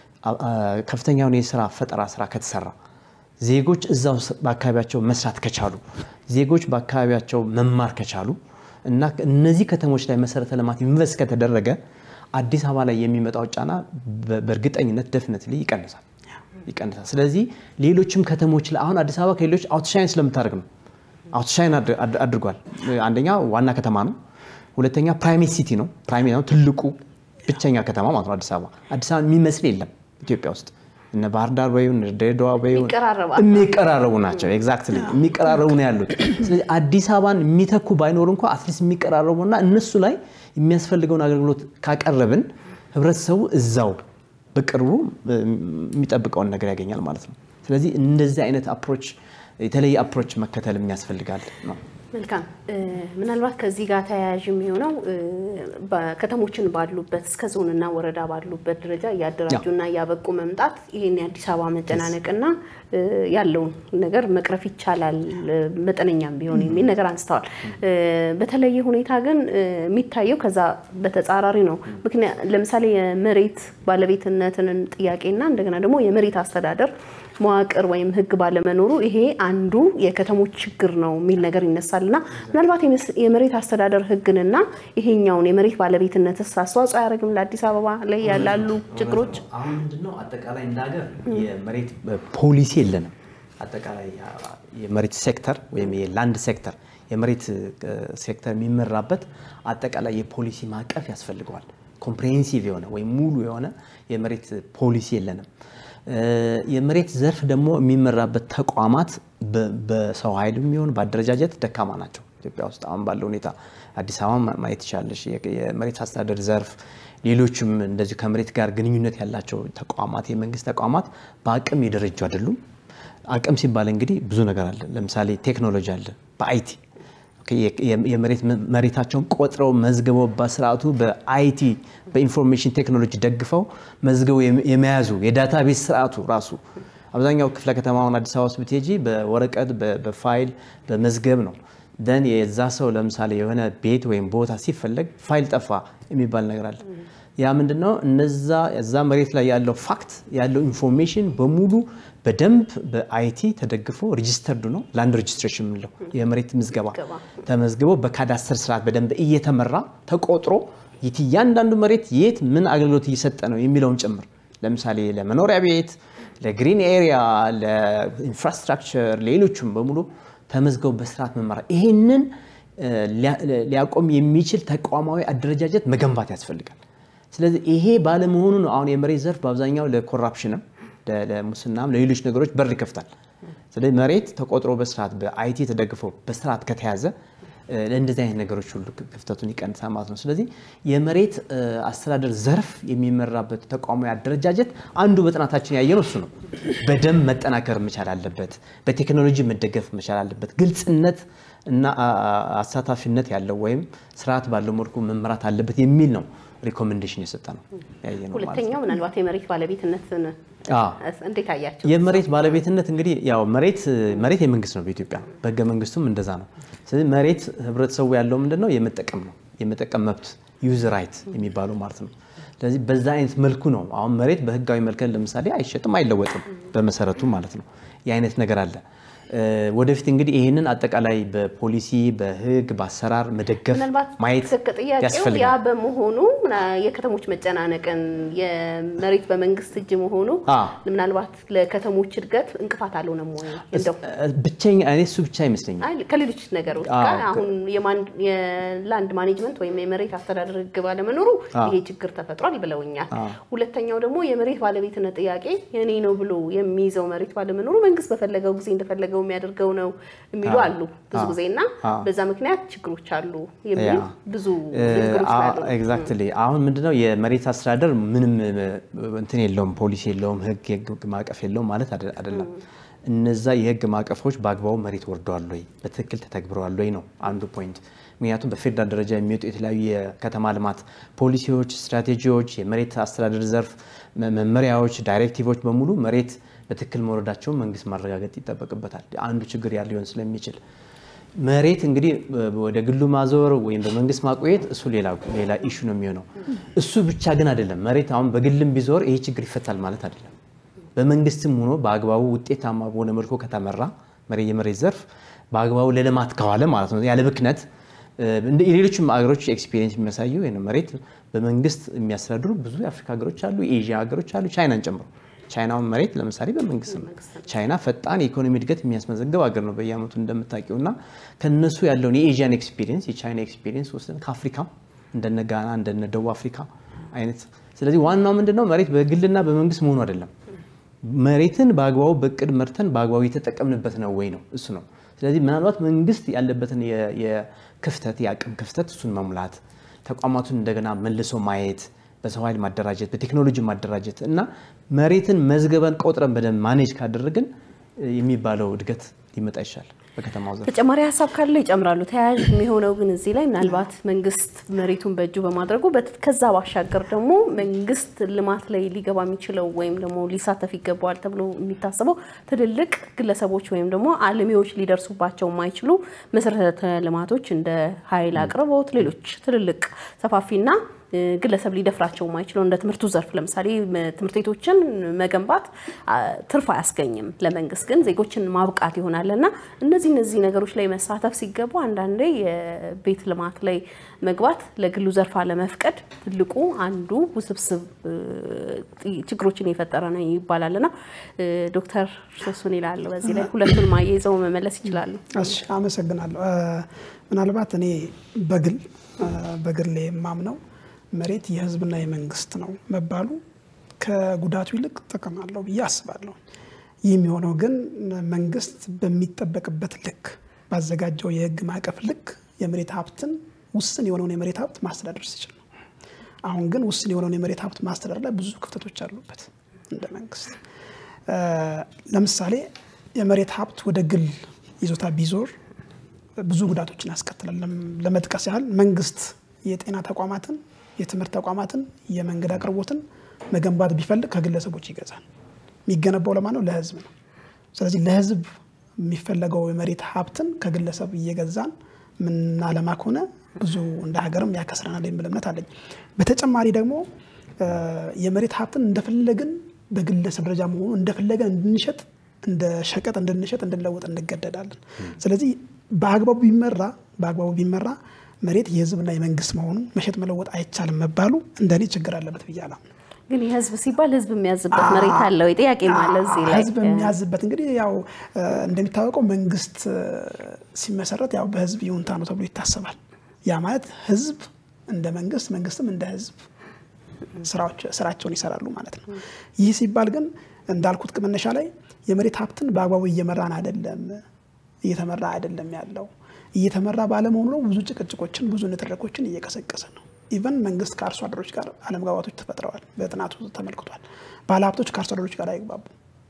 ከፍተኛውን የስራ ፈጠራ ስራ ከተሰራ ዜጎች እዛው በአካባቢያቸው መስራት ከቻሉ ዜጎች በአካባቢያቸው መማር ከቻሉ እና እነዚህ ከተሞች ላይ መሰረተ ልማት ኢንቨስት ከተደረገ አዲስ አበባ ላይ የሚመጣው ጫና በእርግጠኝነት ደፍነትሊ ይቀንሳል ይቀንሳል። ስለዚህ ሌሎችም ከተሞች ላይ አሁን አዲስ አበባ ከሌሎች አውትሻይን ስለምታደርግ ነው። አውትሻይን አድርጓል። አንደኛ ዋና ከተማ ነው። ሁለተኛ ፕራይሜት ሲቲ ነው። ፕራይሜት ነው ትልቁ ብቸኛ ከተማ ማለት ነው አዲስ አበባ። አዲስ አበባ የሚመስል የለም ኢትዮጵያ ውስጥ እነ ባህር ዳር በይው እነ ድሬዳዋ በይው የሚቀራረቡ ናቸው። ኤግዛክትሊ የሚቀራረቡ ነው ያሉት። ስለዚህ አዲስ አበባን የሚተኩ ባይኖር እንኳ አትሊስት የሚቀራረቡ እና እነሱ ላይ የሚያስፈልገውን አገልግሎት ካቀረብን ህብረተሰቡ እዛው በቅርቡ የሚጠብቀውን ነገር ያገኛል ማለት ነው። ስለዚህ እንደዚህ አይነት አፕሮች የተለየ አፕሮች መከተል የሚያስፈልጋል ነው። መልካም ምናልባት ከዚህ ጋር ተያያዥ የሚሆነው ከተሞችን ባሉበት እስከ ዞንና ወረዳ ባሉበት ደረጃ እያደራጁና እያበቁ መምጣት ይህን የአዲስ አበባ መጨናነቅና ያለውን ነገር መቅረፍ ይቻላል መጠነኛም ቢሆን የሚል ነገር አንስተዋል። በተለየ ሁኔታ ግን የሚታየው ከዛ በተጻራሪ ነው። ምክንያት ለምሳሌ የመሬት ባለቤትነትን ጥያቄና እንደገና ደግሞ የመሬት አስተዳደር መዋቅር ወይም ሕግ ባለመኖሩ ይሄ አንዱ የከተሞች ችግር ነው የሚል ነገር ይነሳል እና ምናልባት የመሬት አስተዳደር ሕግንና ይሄኛውን የመሬት ባለቤትነትስ አስተዋጽኦ አያደርግም ለአዲስ አበባ ላይ ያላሉ ችግሮች? አሁን ምንድነው አጠቃላይ እንደ ሀገር የመሬት ፖሊሲ የለንም። አጠቃላይ የመሬት ሴክተር ወይም የላንድ ሴክተር የመሬት ሴክተር የሚመራበት አጠቃላይ የፖሊሲ ማዕቀፍ ያስፈልገዋል። ኮምፕሬሄንሲቭ የሆነ ወይም ሙሉ የሆነ የመሬት ፖሊሲ የለንም። የመሬት ዘርፍ ደግሞ የሚመራበት ተቋማት በሰው ኃይል የሚሆን በአደረጃጀት ደካማ ናቸው። ኢትዮጵያ ውስጥ አሁን ባለው ሁኔታ አዲስ አበባ ማየት ይቻለሽ። የመሬት አስተዳደር ዘርፍ፣ ሌሎችም እንደዚሁ ከመሬት ጋር ግንኙነት ያላቸው ተቋማት የመንግስት ተቋማት በአቅም የደረጁ አይደሉም። አቅም ሲባል እንግዲህ ብዙ ነገር አለ። ለምሳሌ ቴክኖሎጂ አለ በአይቲ የመሬት መሬታቸውን ቆጥረው መዝግበው በስርዓቱ በአይቲ በኢንፎርሜሽን ቴክኖሎጂ ደግፈው መዝግበው የመያዙ የዳታቤዝ ስርዓቱ ራሱ አብዛኛው ክፍለ ከተማውን አዲስ አበባ ውስጥ ብትሄጂ በወረቀት በፋይል በመዝገብ ነው። ደን የዛ ሰው ለምሳሌ የሆነ ቤት ወይም ቦታ ሲፈለግ ፋይል ጠፋ የሚባል ነገር አለ። ያ ምንድነው? እነዛ እዛ መሬት ላይ ያለው ፋክት ያለው ኢንፎርሜሽን በሙሉ በደንብ በአይቲ ተደግፎ ሬጂስተርዱ ነው ላንድ ሬጂስትሬሽን የምንለው የመሬት ምዝገባ ተመዝግቦ በካዳስተር ስርዓት በደንብ እየተመራ ተቆጥሮ እያንዳንዱ መሬት የት ምን አገልግሎት እየሰጠ ነው የሚለውን ጭምር ለምሳሌ ለመኖሪያ ቤት፣ ለግሪን ኤሪያ፣ ለኢንፍራስትራክቸር፣ ሌሎቹም በሙሉ ተመዝገቡ በስርዓት መመራት ይህንን ሊያቆም የሚችል ተቋማዊ አደረጃጀት መገንባት ያስፈልጋል። ስለዚህ ይሄ ባለመሆኑ ነው አሁን የመሬት ዘርፍ በአብዛኛው ለኮራፕሽንም ለሙስናም ለሌሎች ነገሮች በር ይከፍታል። ስለዚህ መሬት ተቆጥሮ በስርዓት በአይቲ ተደግፎ በስርዓት ከተያዘ ለእንደዚህ አይነት ነገሮች ሁሉ ክፍተቱን ይቀንሳል ማለት ነው። ስለዚህ የመሬት አስተዳደር ዘርፍ የሚመራበት ተቋማዊ አደረጃጀት አንዱ በጥናታችን ያየነው እሱ ነው። በደንብ መጠናከር መቻል አለበት። በቴክኖሎጂ መደገፍ መቻል አለበት። ግልጽነት እና አሳታፊነት ያለው ወይም ስርዓት ባለው መልኩ መመራት አለበት የሚል ነው ሪኮሜንዴሽን የሰጠ ነው ያየነው። ሁለተኛው ምናልባት የመሬት ባለቤትነትን እንዴት አያቸው? የመሬት ባለቤትነት እንግዲህ ያው መሬት መሬት የመንግስት ነው በኢትዮጵያ በህገ መንግስቱም እንደዛ ነው። ስለዚህ መሬት ህብረተሰቡ ያለው ምንድን ነው የመጠቀም ነው የመጠቀም መብት ዩዝ ራይት የሚባለው ማለት ነው። ስለዚህ በዛ አይነት መልኩ ነው አሁን መሬት በህጋዊ መልከን ለምሳሌ አይሸጥም አይለወጥም በመሰረቱ ማለት ነው። የአይነት ነገር አለ። ወደፊት እንግዲህ ይህንን አጠቃላይ በፖሊሲ በህግ በአሰራር መደገፍ ምናልባት ማየት ጥያቄው ያ ያስፈልጋል። በመሆኑ የከተሞች መጨናነቅን የመሬት በመንግስት እጅ መሆኑ አዎ። ምናልባት ለከተሞች እድገት እንቅፋት አልሆነም ወይ? እንደው ብቸኛ እኔ እሱ ብቻ አይመስለኝም። አይ ከሌሎች ነገሮች አዎ፣ ጋር አሁን የማን- የላንድ ማኔጅመንት ወይም የመሬት አስተዳደር ህግ ባለመኖሩ አዎ። ይሄ ችግር ተፈጥሯል ብለውኛል። አዎ። ሁለተኛው ደግሞ የመሬት ባለቤትነት ጥያቄ የኔ ነው ብሎ የሚይዘው መሬት ባለመኖሩ መንግስት በፈለገው ጊዜ እንደፈለገው የሚያደርገው ነው የሚሉ አዎ። አሉ ብዙ አዎ። ጊዜ እና አዎ። በዛ ምክንያት ችግሮች አሉ የሚል ያ። ብዙ ንግግሮች ስላሉ ነው። ኤግዛክትሊ አሁን ምንድነው የመሬት አስተዳደር ምንም እንትን የለውም፣ ፖሊሲ የለውም፣ ህግ የህግ ማዕቀፍ የለውም ማለት አደ- አይደለም። እነዛ የህግ ማዕቀፎች በአግባቡ መሬት ወርደዋል ወይ በትክክል ተተግብረዋል ወይ ነው አንዱ ፖይንት። ምክንያቱም በፌዴራል ደረጃ የሚወጡ የተለያዩ የከተማ ልማት ፖሊሲዎች፣ ስትራቴጂዎች፣ የመሬት አስተዳደር ዘርፍ መ- መመሪያዎች፣ ዳይሬክቲቮች በሙሉ መሬት በትክክል መውረዳቸውን መንግስት ማረጋገጥ ይጠበቅበታል። አንዱ ችግር ያ ሊሆን ስለሚችል መሬት እንግዲህ ወደ ግሉ ማዞር ወይም በመንግስት ማቆየት እሱ ሌላ ሌላ ኢሹ ነው የሚሆነው። እሱ ብቻ ግን አይደለም። መሬት አሁን በግልም ቢዞር ይሄ ችግር ይፈታል ማለት አይደለም። በመንግስትም ሆኖ በአግባቡ ውጤታማ በሆነ መልኩ ከተመራ መሬት የመሬት ዘርፍ በአግባቡ ለልማት ከዋለ ማለት ነው ያለ ብክነት እንደ የሌሎችም ሀገሮች ኤክስፒሪየንስ የሚያሳየው ይሄ ነው። መሬት በመንግስት የሚያስተዳድሩ ብዙ የአፍሪካ ሀገሮች አሉ፣ የኤዥያ ሀገሮች አሉ፣ ቻይናን ጨምሮ። ቻይናውን መሬት ለምሳሌ በመንግስት ነው። ቻይና ፈጣን የኢኮኖሚ እድገት የሚያስመዘግብ ሀገር ነው በየአመቱ እንደምታውቂው እና ከነሱ ያለውን የኤዥያን ኤክስፒሪየንስ የቻይና ኤክስፒሪየንስ ወስደን ከአፍሪካም እንደነ ጋና እንደነ ደቡብ አፍሪካ አይነት ስለዚህ ዋናው ምንድነው መሬት በግልና በመንግስት መሆኑ አይደለም መሬትን በአግባቡ በእቅድ መርተን በአግባቡ የተጠቀምንበት ነው ወይ ነው እሱ ነው። ስለዚህ ምናልባት መንግስት ያለበትን የ- የክፍተት የአቅም ክፍተት እሱን መሙላት፣ ተቋማቱን እንደገና መልሶ ማየት፣ በሰው ኃይል ማደራጀት፣ በቴክኖሎጂ ማደራጀት እና መሬትን መዝገበን ቆጥረን በደንብ ማኔጅ ካደረግን እ፣ የሚባለው እድገት ሊመጣ ይችላል በከተማው ዘርፍ። ተጨማሪ ሀሳብ ካለው ይጨምራሉ። ተያያዥ የሚሆነው ግን እዚህ ላይ ምናልባት መንግስት መሬቱን በእጁ በማድረጉ በት- ከዛ ባሻገር ደግሞ መንግስት ልማት ላይ ሊገባ የሚችለው ወይም ደግሞ ሊሳተፍ ይገባዋል ተብሎ የሚታሰበው ትልልቅ ግለሰቦች ወይም ደግሞ አልሚዎች ሊደርሱባቸው የማይችሉ መሰረተ ልማቶች እንደ ኃይል አቅርቦት፣ ሌሎች ትልልቅ ሰፋፊና እ፣ ግለሰብ ሊደፍራቸው የማይችለው እንደ ትምህርቱ ዘርፍ ለምሳሌ ም- ትምህርት ቤቶችን መገንባት አ፣ ትርፍ አያስገኝም። ለመንግስት ግን ዜጎችን ማብቃት ይሆናል እና እነዚህ እነዚህ ነገሮች ላይ መሳተፍ ሲገባ አንዳንዴ የቤት ልማት ላይ መግባት ለግሉ ዘርፍ አለመፍቀድ ትልቁ አንዱ ውስብስብ እ፣ ጥ- ችግሮችን የፈጠረ ነው ይባላል እና እ፣ ዶክተር ሶሱን ይላሉ በዚህ ላይ ሁለቱን ማያይዘው መመለስ ይችላሉ። እሺ አመሰግናለሁ። እ፣ ምናልባት እኔ በግል እ፣ በግሌ የማምነው መሬት የህዝብና የመንግስት ነው መባሉ ከጉዳቱ ይልቅ ጥቅም አለው ብዬ አስባለሁ። ይህ የሚሆነው ግን መንግስት በሚጠበቅበት ልክ ባዘጋጀው የህግ ማዕቀፍ ልክ የመሬት ሀብትን ውስን የሆነውን የመሬት ሀብት ማስተዳደር ሲችል ነው። አሁን ግን ውስን የሆነውን የመሬት ሀብት ማስተዳደር ላይ ብዙ ክፍተቶች አሉበት እንደ መንግስት እ፣ ለምሳሌ የመሬት ሀብት ወደ ግል ይዞታ ቢዞር ብዙ ጉዳቶችን ያስከትላል። ለም- ለመጥቀስ ያህል መንግስት የጤና ተቋማትን፣ የትምህርት ተቋማትን፣ የመንገድ አቅርቦትን መገንባት ቢፈልግ ከግለሰቦች ይገዛል። የሚገነባው ለማን ነው? ለህዝብ ነው። ስለዚህ ለህዝብ የሚፈለገው የመሬት ሀብትን ከግለሰብ እየገዛን ምናለማ ከሆነ ብዙ እንደ ሀገርም ያከስረናል የሚል እምነት አለኝ። በተጨማሪ ደግሞ የመሬት ሀብትን እንደፈለግን በግለሰብ ደረጃ መሆኑ እንደፈለገን እንድንሸጥ እንደ ሸቀጥ እንድንሸጥ እንድንለውጥ እንገደዳለን። ስለዚህ በአግባቡ ቢመራ በአግባቡ ቢመራ መሬት የህዝብና የመንግስት መሆኑ መሸጥ መለወጥ አይቻልም መባሉ እንደኔ ችግር አለበት ብዬ አላምንም። ግን የህዝብ ሲባል ህዝብ የሚያዝበት መሬት አለው። ጥያቄ ማለት እዚህ ላይ ህዝብ የሚያዝበት እንግዲህ ያው እንደሚታወቀው መንግስት ሲመሰረት ያው በህዝብ ይሁንታ ነው ተብሎ ይታሰባል። ያ ማለት ህዝብ እንደ መንግስት፣ መንግስትም እንደ ህዝብ ስራቸውን ይሰራሉ ማለት ነው። ይህ ሲባል ግን እንዳልኩት መነሻ ላይ የመሬት ሀብትን በአግባቡ እየመራን አይደለም፣ እየተመራ አይደለም ያለው እየተመራ ባለመሆኑ ነው ብዙ ጭቅጭቆችን ብዙ ንትርኮችን እየቀሰቀሰ ነው። ኢቨን መንግስት ከአርሶ አደሮች ጋር አለመግባባቶች ተፈጥረዋል። በጥናቱ ተመልክቷል። ባለሀብቶች ከአርሶ አደሮች ጋር አይግባቡ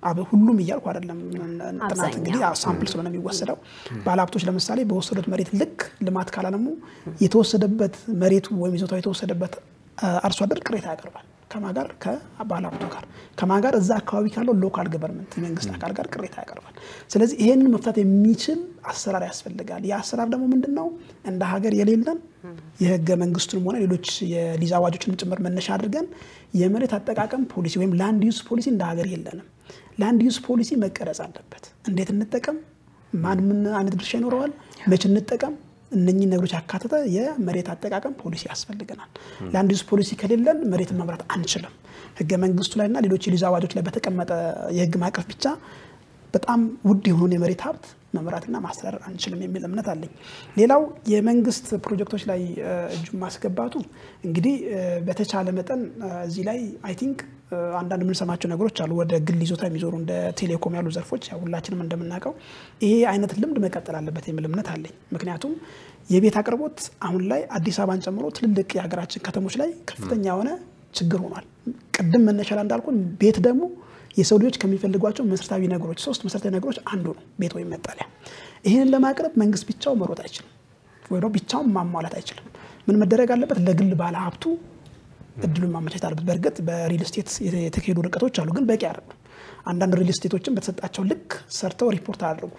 ሁሉም እያልኩ አይደለም። ጥናት እንግዲህ ሳምፕል ስለሆነ የሚወሰደው ባለሀብቶች ለምሳሌ በወሰዱት መሬት ልክ ልማት ካላለሙ የተወሰደበት መሬቱ ወይም ይዞታው የተወሰደበት አርሶ አደር ቅሬታ ያቀርባል። ከማ ጋር ከባለሀብቱ ጋር ከማ ጋር እዛ አካባቢ ካለው ሎካል ገቨርንመንት የመንግስት አካል ጋር ቅሬታ ያቀርባል። ስለዚህ ይሄንን መፍታት የሚችል አሰራር ያስፈልጋል። ይህ አሰራር ደግሞ ምንድን ነው? እንደ ሀገር የሌለን የህገ መንግስቱንም ሆነ ሌሎች የሊዝ አዋጆችን ጭምር መነሻ አድርገን የመሬት አጠቃቀም ፖሊሲ ወይም ላንድ ዩዝ ፖሊሲ እንደ ሀገር የለንም። ላንድ ዩዝ ፖሊሲ መቀረጽ አለበት። እንዴት እንጠቀም፣ ማን ምን አይነት ድርሻ ይኖረዋል፣ መቼ እንጠቀም እነኚህ ነገሮች ያካተተ የመሬት አጠቃቀም ፖሊሲ ያስፈልገናል። ላንድ ዩዝ ፖሊሲ ከሌለን መሬትን መምራት አንችልም። ህገ መንግስቱ ላይና ሌሎች የሊዝ አዋጆች ላይ በተቀመጠ የህግ ማዕቀፍ ብቻ በጣም ውድ የሆኑን የመሬት ሀብት መምራትና ማስተዳደር አንችልም የሚል እምነት አለኝ። ሌላው የመንግስት ፕሮጀክቶች ላይ እጁን ማስገባቱ እንግዲህ በተቻለ መጠን እዚህ ላይ አይ ቲንክ አንዳንድ የምንሰማቸው ነገሮች አሉ። ወደ ግል ይዞታ የሚዞሩ እንደ ቴሌኮም ያሉ ዘርፎች ሁላችንም እንደምናውቀው ይሄ አይነት ልምድ መቀጠል አለበት የሚል እምነት አለኝ። ምክንያቱም የቤት አቅርቦት አሁን ላይ አዲስ አበባን ጨምሮ ትልልቅ የሀገራችን ከተሞች ላይ ከፍተኛ የሆነ ችግር ሆኗል። ቅድም መነሻ ላይ እንዳልኩን ቤት ደግሞ የሰው ልጆች ከሚፈልጓቸው መሰረታዊ ነገሮች ሶስት መሰረታዊ ነገሮች አንዱ ነው ቤት ወይም መጠለያ። ይህንን ለማቅረብ መንግስት ብቻው መሮጥ አይችልም፣ ወይ ደግሞ ብቻውን ማሟላት አይችልም። ምን መደረግ አለበት? ለግል ባለ ሀብቱ እድሉን ማመቻቸት አለበት። በእርግጥ በሪል ስቴት የተካሄዱ ርቀቶች አሉ፣ ግን በቂ አይደሉም። አንዳንድ ሪል ስቴቶችን በተሰጣቸው ልክ ሰርተው ሪፖርት አያደርጉ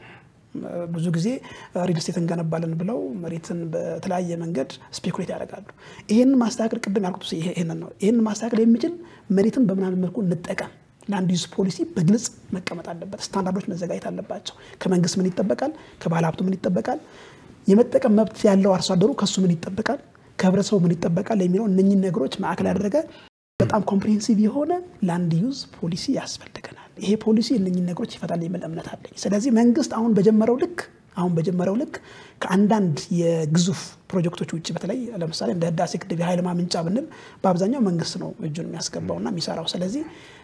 ብዙ ጊዜ ሪል ስቴት እንገነባለን ብለው መሬትን በተለያየ መንገድ ስፔኩሌት ያደርጋሉ። ይህንን ማስተካከል ቅድም ያልኩት ይህንን ነው። ይህንን ማስተካከል የሚችል መሬትን በምናምን መልኩ እንጠቀም ላንድ ዩዝ ፖሊሲ በግልጽ መቀመጥ አለበት። ስታንዳርዶች መዘጋጀት አለባቸው። ከመንግስት ምን ይጠበቃል? ከባለ ሀብቱ ምን ይጠበቃል? የመጠቀም መብት ያለው አርሶ አደሩ ከሱ ምን ይጠበቃል? ከህብረተሰቡ ምን ይጠበቃል? የሚለው እነኝን ነገሮች ማዕከል ያደረገ በጣም ኮምፕሪሄንሲቭ የሆነ ላንድ ዩዝ ፖሊሲ ያስፈልገናል። ይሄ ፖሊሲ እነኝን ነገሮች ይፈታል የሚል እምነት አለኝ። ስለዚህ መንግስት አሁን በጀመረው ልክ አሁን በጀመረው ልክ ከአንዳንድ የግዙፍ ፕሮጀክቶች ውጭ በተለይ ለምሳሌ እንደ ህዳሴ ግድብ የኃይል ማመንጫ ብንል በአብዛኛው መንግስት ነው እጁን የሚያስገባውና የሚሰራው። ስለዚህ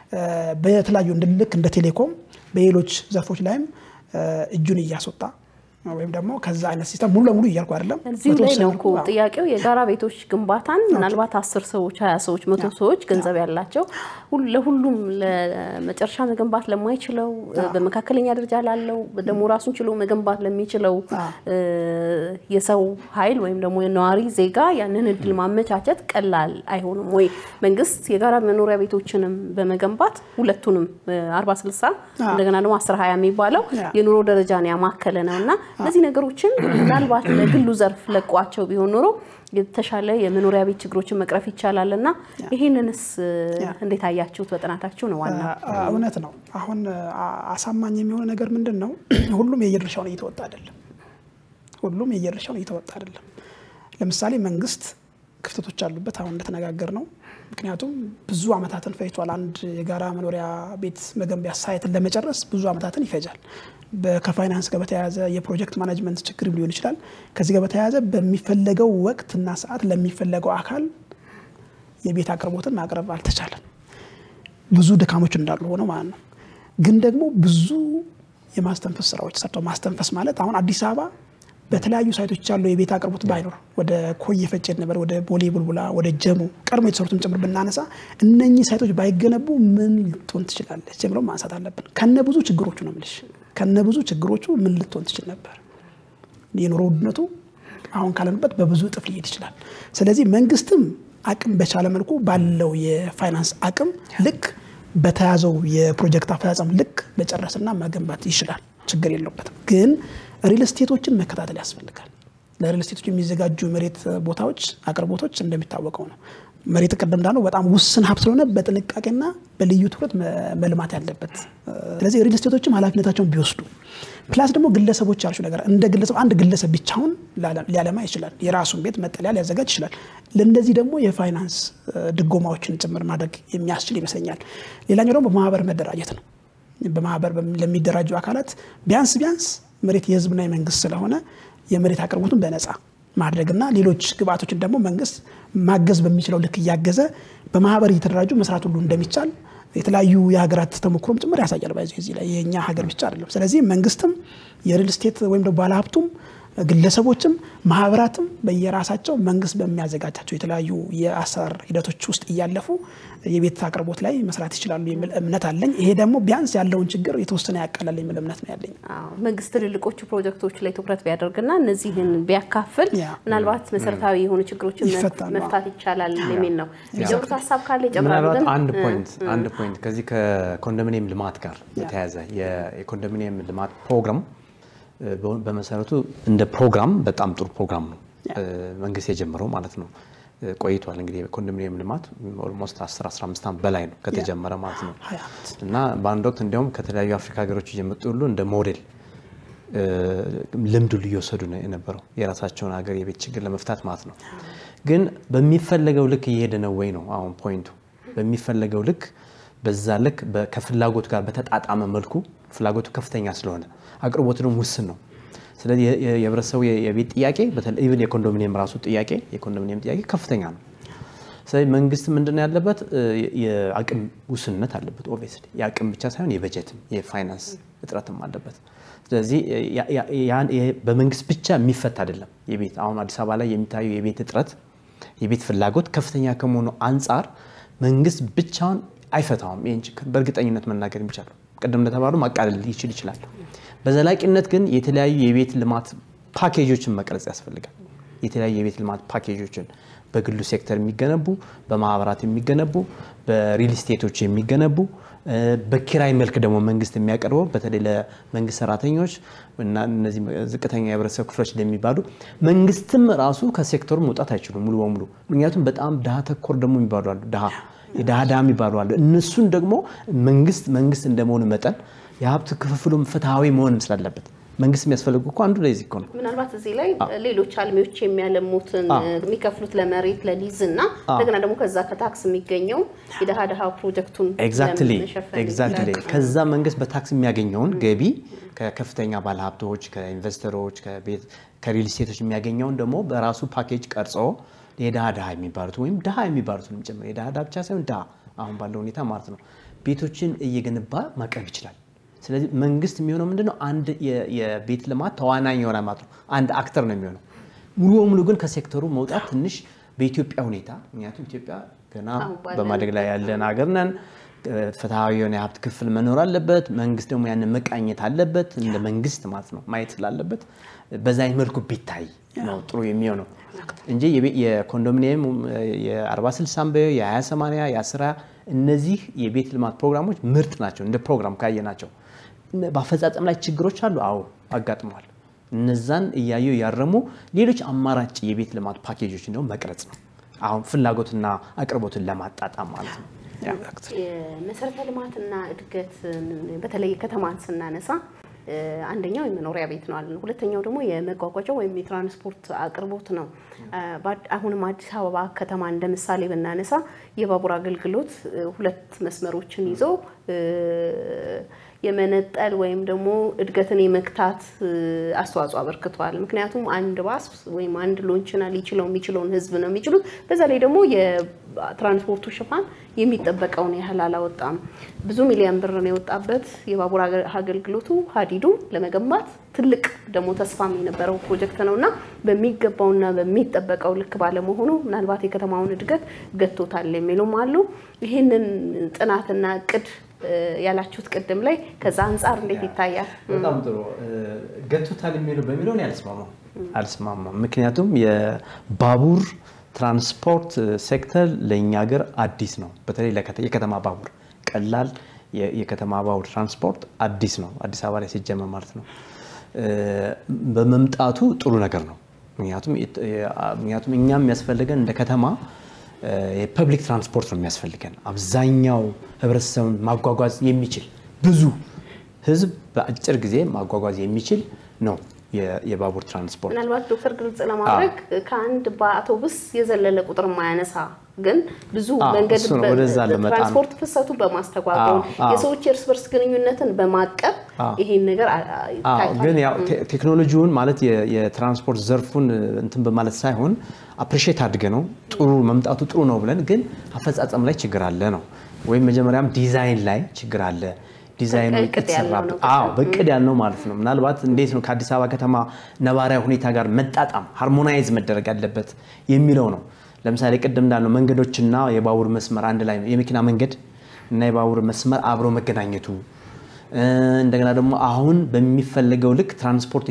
በተለያዩ ልክ እንደ ቴሌኮም በሌሎች ዘርፎች ላይም እጁን እያስወጣ ወይም ደግሞ ከዛ አይነት ሲስተም ሙሉ ለሙሉ እያልኩ አይደለም። እዚሁ ላይ ነው እኮ ጥያቄው። የጋራ ቤቶች ግንባታን ምናልባት አስር ሰዎች፣ ሀያ ሰዎች፣ መቶ ሰዎች ገንዘብ ያላቸው ለሁሉም ለመጨረሻ መገንባት ለማይችለው በመካከለኛ ደረጃ ላለው ደግሞ ራሱን ችሎ መገንባት ለሚችለው የሰው ኃይል ወይም ደግሞ የነዋሪ ዜጋ ያንን እድል ማመቻቸት ቀላል አይሆንም ወይ? መንግስት የጋራ መኖሪያ ቤቶችንም በመገንባት ሁለቱንም አርባ ስልሳ እንደገና ደግሞ አስር ሀያ የሚባለው የኑሮ ደረጃን ያማከለ ነው እና እነዚህ ነገሮችን ምናልባት ለግሉ ዘርፍ ለቋቸው ቢሆን ኖሮ የተሻለ የመኖሪያ ቤት ችግሮችን መቅረፍ ይቻላል እና ይህንንስ እንዴት አያችሁት? በጥናታችሁ ነው ዋና እውነት ነው። አሁን አሳማኝ የሚሆነ ነገር ምንድን ነው? ሁሉም የየድርሻውን እየተወጣ አይደለም። ሁሉም የየድርሻውን እየተወጣ አይደለም። ለምሳሌ መንግስት ክፍተቶች አሉበት። አሁን እንደተነጋገር ነው። ምክንያቱም ብዙ ዓመታትን ፈጅቷል። አንድ የጋራ መኖሪያ ቤት መገንቢያ ሳይትን ለመጨረስ ብዙ ዓመታትን ይፈጃል። ከፋይናንስ ጋር በተያያዘ የፕሮጀክት ማናጅመንት ችግር ሊሆን ይችላል። ከዚህ ጋር በተያያዘ በሚፈለገው ወቅትና ሰዓት ለሚፈለገው አካል የቤት አቅርቦትን ማቅረብ አልተቻለም። ብዙ ድካሞች እንዳሉ ሆነው ማለት ነው። ግን ደግሞ ብዙ የማስተንፈስ ስራዎች ሰርተው ማስተንፈስ ማለት አሁን አዲስ አበባ በተለያዩ ሳይቶች ያለው የቤት አቅርቦት ባይኖር ወደ ኮየ ፈጬ ነበር፣ ወደ ቦሌ ቡልቡላ፣ ወደ ጀሞ ቀድሞ የተሰሩትን ጭምር ብናነሳ እነኚህ ሳይቶች ባይገነቡ ምን ልትሆን ትችላለች የሚለው ማንሳት አለብን። ከነ ብዙ ችግሮቹ ነው የምልሽ። ከነ ብዙ ችግሮቹ ምን ልትሆን ትችል ነበር? የኑሮ ውድነቱ አሁን ካለንበት በብዙ እጥፍ ሊሄድ ይችላል። ስለዚህ መንግስትም አቅም በቻለ መልኩ ባለው የፋይናንስ አቅም ልክ በተያዘው የፕሮጀክት አፈጻጸም ልክ መጨረስና መገንባት ይችላል። ችግር የለበትም። ግን ሪል ስቴቶችን መከታተል ያስፈልጋል። ለሪል ስቴቶች የሚዘጋጁ መሬት ቦታዎች አቅርቦቶች እንደሚታወቀው ነው። መሬት ቅድም እንዳለው በጣም ውስን ሀብት ስለሆነ በጥንቃቄና በልዩ ትኩረት መልማት ያለበት። ስለዚህ ሪል ስቴቶችም ኃላፊነታቸውን ቢወስዱ ፕላስ ደግሞ ግለሰቦች ያልሹ ነገር እንደ ግለሰብ አንድ ግለሰብ ብቻውን ሊያለማ ይችላል። የራሱን ቤት መጠለያ ሊያዘጋጅ ይችላል። ለእነዚህ ደግሞ የፋይናንስ ድጎማዎችን ጭምር ማድረግ የሚያስችል ይመስለኛል። ሌላኛው ደግሞ በማህበር መደራጀት ነው። በማህበር ለሚደራጁ አካላት ቢያንስ ቢያንስ መሬት የህዝብና የመንግስት ስለሆነ የመሬት አቅርቦቱን በነፃ ማድረግና ሌሎች ግብአቶችን ደግሞ መንግስት ማገዝ በሚችለው ልክ እያገዘ በማህበር እየተደራጁ መስራት ሁሉ እንደሚቻል የተለያዩ የሀገራት ተሞክሮም ጭምር ያሳያል። ባይዘ እዚህ ላይ የእኛ ሀገር ብቻ አይደለም። ስለዚህ መንግስትም የሪል ስቴት ወይም ደግሞ ባለሀብቱም ግለሰቦችም ማህበራትም በየራሳቸው መንግስት በሚያዘጋጃቸው የተለያዩ የአሰራር ሂደቶች ውስጥ እያለፉ የቤት አቅርቦት ላይ መስራት ይችላሉ የሚል እምነት አለኝ። ይሄ ደግሞ ቢያንስ ያለውን ችግር የተወሰነ ያቀላል የሚል እምነት ነው ያለኝ። መንግስት ትልልቆቹ ፕሮጀክቶች ላይ ትኩረት ቢያደርግና እነዚህን ቢያካፍል ምናልባት መሰረታዊ የሆኑ ችግሮችን መፍታት ይቻላል የሚል ነው። የሚጨምሩት ሀሳብ ካለ ይጨምራሉ። ምናልባት አንድ ፖይንት አንድ ፖይንት ከዚህ ከኮንዶሚኒየም ልማት ጋር የተያያዘ የኮንዶሚኒየም ልማት ፕሮግራም በመሰረቱ እንደ ፕሮግራም በጣም ጥሩ ፕሮግራም ነው መንግስት የጀመረው ማለት ነው። ቆይቷል እንግዲህ የኮንዶሚኒየም ልማት ኦልሞስት 10 15 ዓመት በላይ ነው ከተጀመረ ማለት ነው። እና በአንድ ወቅት እንዲያውም ከተለያዩ አፍሪካ ሀገሮች እየመጡ ሁሉ እንደ ሞዴል ልምዱ እየወሰዱ ነው የነበረው የራሳቸውን ሀገር የቤት ችግር ለመፍታት ማለት ነው። ግን በሚፈለገው ልክ እየሄደ ነው ወይ ነው አሁን ፖይንቱ። በሚፈለገው ልክ በዛ ልክ ከፍላጎት ጋር በተጣጣመ መልኩ ፍላጎቱ ከፍተኛ ስለሆነ አቅርቦቱ ደግሞ ውስን ነው። ስለዚህ የህብረተሰቡ የቤት ጥያቄ ኢቭን የኮንዶሚኒየም ራሱ ጥያቄ የኮንዶሚኒየም ጥያቄ ከፍተኛ ነው። ስለዚህ መንግስት ምንድን ነው ያለበት? የአቅም ውስንነት አለበት። ኦብቪየስሊ የአቅም ብቻ ሳይሆን የበጀትም የፋይናንስ እጥረትም አለበት። ስለዚህ በመንግስት ብቻ የሚፈታ አይደለም። የቤት አሁን አዲስ አበባ ላይ የሚታየው የቤት እጥረት የቤት ፍላጎት ከፍተኛ ከመሆኑ አንጻር መንግስት ብቻውን አይፈታውም። ይህን ችግር በእርግጠኝነት መናገር የሚቻለው ቅድም እንደተባሉ ማቃለል ይችል ይችላል። በዘላቂነት ግን የተለያዩ የቤት ልማት ፓኬጆችን መቅረጽ ያስፈልጋል። የተለያዩ የቤት ልማት ፓኬጆችን በግሉ ሴክተር የሚገነቡ፣ በማህበራት የሚገነቡ፣ በሪል ስቴቶች የሚገነቡ፣ በኪራይ መልክ ደግሞ መንግስት የሚያቀርበው በተለይ ለመንግስት ሰራተኞች እና እነዚህ ዝቅተኛ የህብረተሰብ ክፍሎች እንደሚባሉ መንግስትም ራሱ ከሴክተሩ መውጣት አይችሉም ሙሉ በሙሉ ምክንያቱም በጣም ድሃ ተኮር ደግሞ የሚባሉ አሉ ድሃ የድሃ ድሃ የሚባሉ አሉ። እነሱን ደግሞ መንግስት መንግስት እንደመሆኑ መጠን የሀብት ክፍፍሉም ፍትሐዊ መሆንም ስላለበት መንግስት የሚያስፈልጉ እኮ አንዱ ለዚህ እኮ ነው። ምናልባት እዚህ ላይ ሌሎች አልሚዎች የሚያለሙትን የሚከፍሉት ለመሬት ለሊዝ እና እንደገና ደግሞ ከዛ ከታክስ የሚገኘው የድሃ ድሃ ፕሮጀክቱን ኤግዛክትሊ ኤግዛክትሊ ከዛ መንግስት በታክስ የሚያገኘውን ገቢ ከከፍተኛ ባለሀብቶች፣ ከኢንቨስተሮች፣ ከሪል ስቴቶች የሚያገኘውን ደግሞ በራሱ ፓኬጅ ቀርጾ የድሃ ድሃ የሚባሉት ወይም ድሃ የሚባሉትን ጭምር የድሃ ድሃ ብቻ ሳይሆን ድሃ አሁን ባለው ሁኔታ ማለት ነው ቤቶችን እየገነባ ማቅረብ ይችላል። ስለዚህ መንግስት የሚሆነው ምንድነው? አንድ የቤት ልማት ተዋናኝ የሆነ ማለት ነው። አንድ አክተር ነው የሚሆነው። ሙሉ በሙሉ ግን ከሴክተሩ መውጣት ትንሽ በኢትዮጵያ ሁኔታ ምክንያቱም ኢትዮጵያ ገና በማደግ ላይ ያለን ሀገር ነን። ፍትሐዊ የሆነ የሀብት ክፍል መኖር አለበት። መንግስት ደግሞ ያንን መቃኘት አለበት እንደ መንግስት ማለት ነው ማየት ስላለበት በዛ መልኩ ቢታይ ነው ጥሩ የሚሆነው እንጂ የኮንዶሚኒየም የ40 60 በ የ20 80 የ10 እነዚህ የቤት ልማት ፕሮግራሞች ምርጥ ናቸው። እንደ ፕሮግራም ካየናቸው በአፈጻጸም ላይ ችግሮች አሉ። አዎ አጋጥመዋል። እነዛን እያዩ ያረሙ ሌሎች አማራጭ የቤት ልማት ፓኬጆች እንደውም መቅረጽ ነው። አሁን ፍላጎትና አቅርቦትን ለማጣጣም ማለት ነው። የመሰረተ ልማትና እድገት በተለይ ከተማን ስናነሳ አንደኛው የመኖሪያ ቤት ነው አለን። ሁለተኛው ደግሞ የመጓጓዣ ወይም የትራንስፖርት አቅርቦት ነው። አሁንም አዲስ አበባ ከተማ እንደ ምሳሌ ብናነሳ የባቡር አገልግሎት ሁለት መስመሮችን ይዞ የመነጠል ወይም ደግሞ እድገትን የመክታት አስተዋጽኦ አበርክቷል። ምክንያቱም አንድ ባስ ወይም አንድ ሎንችና ሊችለው የሚችለውን ህዝብ ነው የሚችሉት። በዛ ላይ ደግሞ የትራንስፖርቱ ሽፋን የሚጠበቀውን ያህል አላወጣም። ብዙ ሚሊዮን ብር ነው የወጣበት የባቡር አገልግሎቱ ሀዲዱ ለመገንባት ትልቅ ደግሞ ተስፋም የነበረው ፕሮጀክት ነው እና በሚገባውና በሚጠበቀው ልክ ባለመሆኑ ምናልባት የከተማውን እድገት ገቶታል የሚሉም አሉ። ይህንን ጥናትና እቅድ ያላችሁት ቅድም ላይ ከዛ አንጻር እንዴት ይታያል? በጣም ጥሩ ገቶታል የሚለው በሚለውን አልስማማም አልስማማም። ምክንያቱም የባቡር ትራንስፖርት ሴክተር ለእኛ ሀገር አዲስ ነው። በተለይ የከተማ ባቡር ቀላል የከተማ ባቡር ትራንስፖርት አዲስ ነው፣ አዲስ አበባ ላይ ሲጀመር ማለት ነው። በመምጣቱ ጥሩ ነገር ነው። ምክንያቱም እኛ የሚያስፈልገን እንደ ከተማ የፐብሊክ ትራንስፖርት ነው የሚያስፈልገን። አብዛኛው ህብረተሰቡን ማጓጓዝ የሚችል ብዙ ህዝብ በአጭር ጊዜ ማጓጓዝ የሚችል ነው የባቡር ትራንስፖርት። ምናልባት ዶክተር ግልጽ ለማድረግ ከአንድ በአውቶቡስ የዘለለ ቁጥር ማያነሳ ግን ብዙ መንገድ ትራንስፖርት ፍሰቱን በማስተጓጎል የሰዎች የእርስ በርስ ግንኙነትን በማቀብ ይሄን ነገር ግን ያው ቴክኖሎጂውን ማለት የትራንስፖርት ዘርፉን እንትን በማለት ሳይሆን አፕሪሼት አድገ ነው ጥሩ መምጣቱ ጥሩ ነው ብለን ግን አፈጻጸም ላይ ችግር አለ ነው ወይም መጀመሪያም ዲዛይን ላይ ችግር አለ ዲዛይኑ የተሰራበት በእቅድ ያልነው ማለት ነው። ምናልባት እንዴት ነው ከአዲስ አበባ ከተማ ነባራዊ ሁኔታ ጋር መጣጣም ሃርሞናይዝ መደረግ ያለበት የሚለው ነው። ለምሳሌ ቅድም እንዳልነው መንገዶችና የባቡር መስመር አንድ ላይ የመኪና መንገድ እና የባቡር መስመር አብሮ መገናኘቱ እንደገና ደግሞ አሁን በሚፈለገው ልክ ትራንስፖርት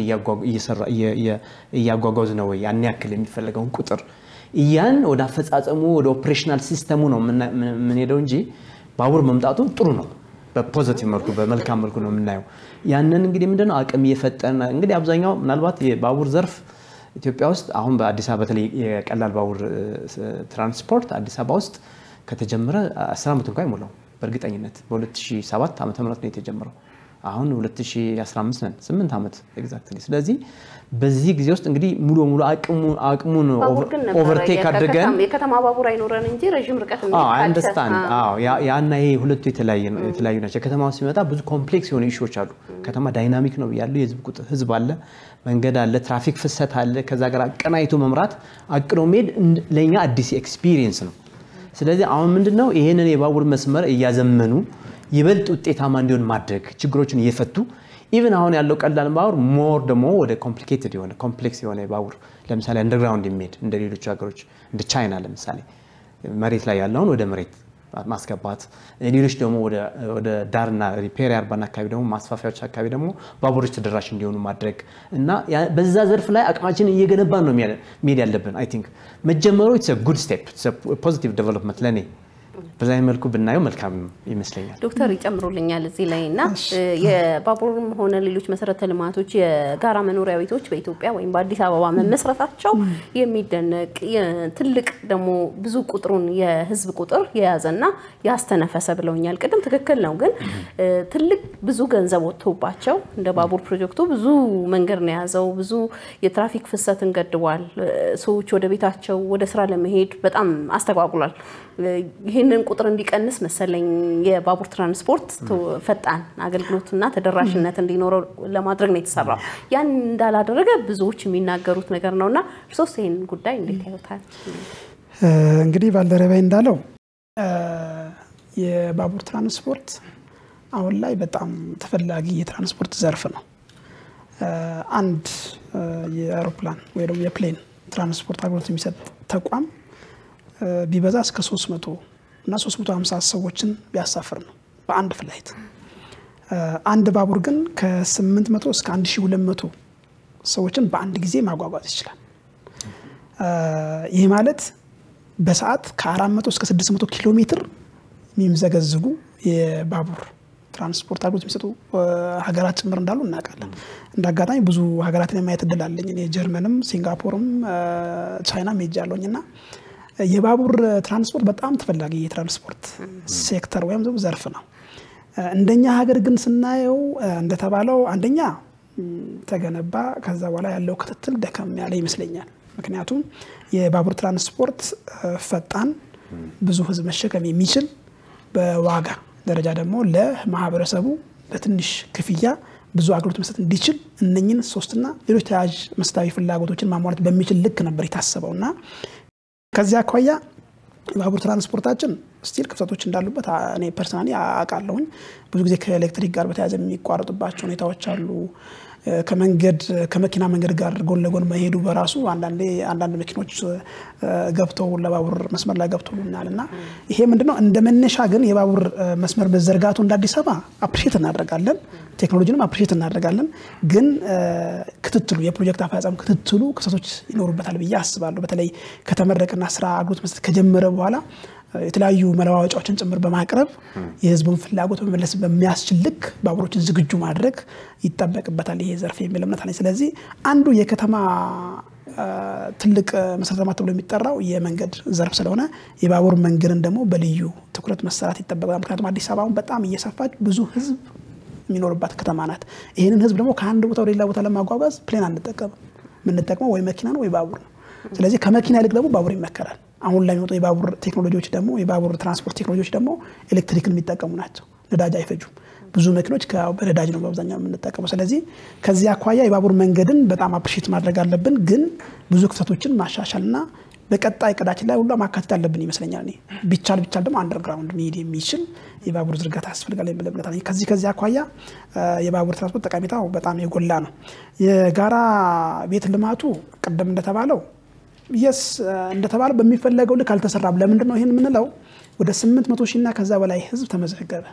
እያጓጓዝ ነው ወይ ያን ያክል የሚፈለገውን ቁጥር እያን ወደ አፈጻጸሙ ወደ ኦፕሬሽናል ሲስተሙ ነው የምንሄደው እንጂ ባቡር መምጣቱ ጥሩ ነው። በፖዘቲቭ መልኩ በመልካም መልኩ ነው የምናየው። ያንን እንግዲህ ምንድነው አቅም እየፈጠረ እንግዲህ አብዛኛው ምናልባት የባቡር ዘርፍ ኢትዮጵያ ውስጥ አሁን በአዲስ አበባ በተለይ የቀላል ባቡር ትራንስፖርት አዲስ አበባ ውስጥ ከተጀመረ 10 ዓመት እንኳ አይሞላው በእርግጠኝነት በ2007 ዓ ም ነው የተጀመረው። አሁን 2015 ነን 8 ዓመት ኤግዛክትሊ። ስለዚህ በዚህ ጊዜ ውስጥ እንግዲህ ሙሉ በሙሉ አቅሙን ኦቨርቴክ አድርገን የከተማ ባቡር አይኖረን እንጂ ረዥም ርቀት አንደርስታንድ ያና ይሄ ሁለቱ የተለያዩ ናቸው። ከተማ ሲመጣ ብዙ ኮምፕሌክስ የሆኑ ኢሹዎች አሉ። ከተማ ዳይናሚክ ነው ያለው የህዝብ ቁጥር ህዝብ አለ፣ መንገድ አለ፣ ትራፊክ ፍሰት አለ። ከዛ ጋር አቀናይቶ መምራት አቅዶ መሄድ ለእኛ አዲስ ኤክስፒሪየንስ ነው። ስለዚህ አሁን ምንድነው ይሄንን የባቡር መስመር እያዘመኑ ይበልጥ ውጤታማ እንዲሆን ማድረግ ችግሮችን እየፈቱ ኢቨን አሁን ያለው ቀላል ባቡር ሞር ደግሞ ወደ ኮምፕሊኬትድ የሆነ ኮምፕሌክስ የሆነ ባቡር ለምሳሌ አንደርግራውንድ የሚሄድ እንደ ሌሎች ሀገሮች እንደ ቻይና ለምሳሌ መሬት ላይ ያለውን ወደ መሬት ማስገባት ሌሎች ደግሞ ወደ ዳርና ሪፔር አርባን አካባቢ ደግሞ ማስፋፊያዎች አካባቢ ደግሞ ባቡሮች ተደራሽ እንዲሆኑ ማድረግ እና በዛ ዘርፍ ላይ አቅማችንን እየገነባን ነው መሄድ ያለብን። አይ ቲንክ መጀመሩ ጉድ ስቴፕ ፖዚቲቭ ዴቨሎፕመንት ለእኔ በዛ መልኩ ብናየው መልካም ይመስለኛል። ዶክተር ይጨምሩልኛል እዚህ ላይ እና የባቡርም ሆነ ሌሎች መሰረተ ልማቶች የጋራ መኖሪያ ቤቶች በኢትዮጵያ ወይም በአዲስ አበባ መመስረታቸው የሚደነቅ ትልቅ ደግሞ ብዙ ቁጥሩን የህዝብ ቁጥር የያዘና ያስተነፈሰ ብለውኛል። ቅድም ትክክል ነው፣ ግን ትልቅ ብዙ ገንዘብ ወጥቶባቸው እንደ ባቡር ፕሮጀክቱ ብዙ መንገድ ነው የያዘው። ብዙ የትራፊክ ፍሰትን ገድቧል። ሰዎች ወደ ቤታቸው ወደ ስራ ለመሄድ በጣም አስተጓጉሏል። ይህንን ቁጥር እንዲቀንስ መሰለኝ የባቡር ትራንስፖርት ፈጣን አገልግሎትና ተደራሽነት እንዲኖረው ለማድረግ ነው የተሰራው። ያን እንዳላደረገ ብዙዎች የሚናገሩት ነገር ነው እና እርሶስ ይህን ጉዳይ እንዴት ያዩታል? እንግዲህ ባልደረባይ እንዳለው የባቡር ትራንስፖርት አሁን ላይ በጣም ተፈላጊ የትራንስፖርት ዘርፍ ነው። አንድ የአውሮፕላን ወይ ደግሞ የፕሌን ትራንስፖርት አገልግሎት የሚሰጥ ተቋም ቢበዛ እስከ 300 እና 350 ሰዎችን ቢያሳፍር ነው በአንድ ፍላይት። አንድ ባቡር ግን ከ800 እስከ 1200 ሰዎችን በአንድ ጊዜ ማጓጓዝ ይችላል። ይህ ማለት በሰዓት ከ400 እስከ 600 ኪሎ ሜትር የሚምዘገዝጉ የባቡር ትራንስፖርት አገልግሎት የሚሰጡ ሀገራት ጭምር እንዳሉ እናውቃለን። እንደ አጋጣሚ ብዙ ሀገራትን የማየት እድል አለኝ። እኔ ጀርመንም፣ ሲንጋፖርም ቻይናም ሄጃለሁኝ እና የባቡር ትራንስፖርት በጣም ተፈላጊ የትራንስፖርት ሴክተር ወይም ዘርፍ ነው። እንደኛ ሀገር ግን ስናየው እንደተባለው አንደኛ ተገነባ፣ ከዛ በኋላ ያለው ክትትል ደከም ያለ ይመስለኛል። ምክንያቱም የባቡር ትራንስፖርት ፈጣን፣ ብዙ ህዝብ መሸከም የሚችል በዋጋ ደረጃ ደግሞ ለማህበረሰቡ በትንሽ ክፍያ ብዙ አገልግሎት መስጠት እንዲችል እነኝን ሶስትና ሌሎች ተያያዥ መሰረታዊ ፍላጎቶችን ማሟላት በሚችል ልክ ነበር የታሰበው እና ከዚያ አኳያ የባቡር ትራንስፖርታችን ስቲል ክፍተቶች እንዳሉበት እኔ ፐርሰናሊ አውቃለሁኝ። ብዙ ጊዜ ከኤሌክትሪክ ጋር በተያያዘ የሚቋረጡባቸው ሁኔታዎች አሉ። ከመንገድ ከመኪና መንገድ ጋር ጎን ለጎን መሄዱ በራሱ አንዳንዴ አንዳንድ መኪኖች ገብተው ለባቡር መስመር ላይ ገብተውልናል እና ይሄ ምንድነው እንደ መነሻ ግን የባቡር መስመር መዘርጋቱ እንደ አዲስ አበባ አፕሪሼት እናደርጋለን። ቴክኖሎጂንም አፕሪሼት እናደርጋለን። ግን ክትትሉ የፕሮጀክት አፈጻጸም ክትትሉ ክፍተቶች ይኖሩበታል ብዬ አስባለሁ። በተለይ ከተመረቀና ስራ አገልግሎት መስጠት ከጀመረ በኋላ የተለያዩ መለዋወጫዎችን ጭምር በማቅረብ የህዝቡን ፍላጎት መመለስ በሚያስችል ልክ ባቡሮችን ዝግጁ ማድረግ ይጠበቅበታል ይሄ ዘርፍ የሚል እምነት አለኝ። ስለዚህ አንዱ የከተማ ትልቅ መሰረተ ልማት ተብሎ የሚጠራው የመንገድ ዘርፍ ስለሆነ የባቡር መንገድን ደግሞ በልዩ ትኩረት መሰራት ይጠበቃል። ምክንያቱም አዲስ አበባ አሁን በጣም እየሰፋች ብዙ ህዝብ የሚኖርባት ከተማ ናት። ይህንን ህዝብ ደግሞ ከአንድ ቦታ ወደ ሌላ ቦታ ለማጓጓዝ ፕሌን አንጠቀምም። የምንጠቅመው ወይ መኪና ነው ወይ ባቡር ነው። ስለዚህ ከመኪና ይልቅ ደግሞ ባቡር ይመከራል። አሁን ላይ የሚወጡ የባቡር ቴክኖሎጂዎች ደግሞ የባቡር ትራንስፖርት ቴክኖሎጂዎች ደግሞ ኤሌክትሪክን የሚጠቀሙ ናቸው። ነዳጅ አይፈጁም። ብዙ መኪኖች በነዳጅ ነው በአብዛኛው የምንጠቀመው። ስለዚህ ከዚህ አኳያ የባቡር መንገድን በጣም አፕሪሼት ማድረግ አለብን፣ ግን ብዙ ክፍተቶችን ማሻሻልና በቀጣይ እቅዳችን ላይ ሁሉ ማካተት አለብን ይመስለኛል። እኔ ቢቻል ቢቻል ደግሞ አንደርግራውንድ መሄድ የሚችል የባቡር ዝርጋታ ያስፈልጋል የሚል እምነት አለኝ። ከዚህ ከዚህ አኳያ የባቡር ትራንስፖርት ጠቀሜታው በጣም የጎላ ነው። የጋራ ቤት ልማቱ ቅድም እንደተባለው የስ እንደተባለው በሚፈለገው ልክ አልተሰራም። ለምንድን ነው ይህን የምንለው? ወደ 800 ሺህ እና ከዛ በላይ ህዝብ ተመዘገበ።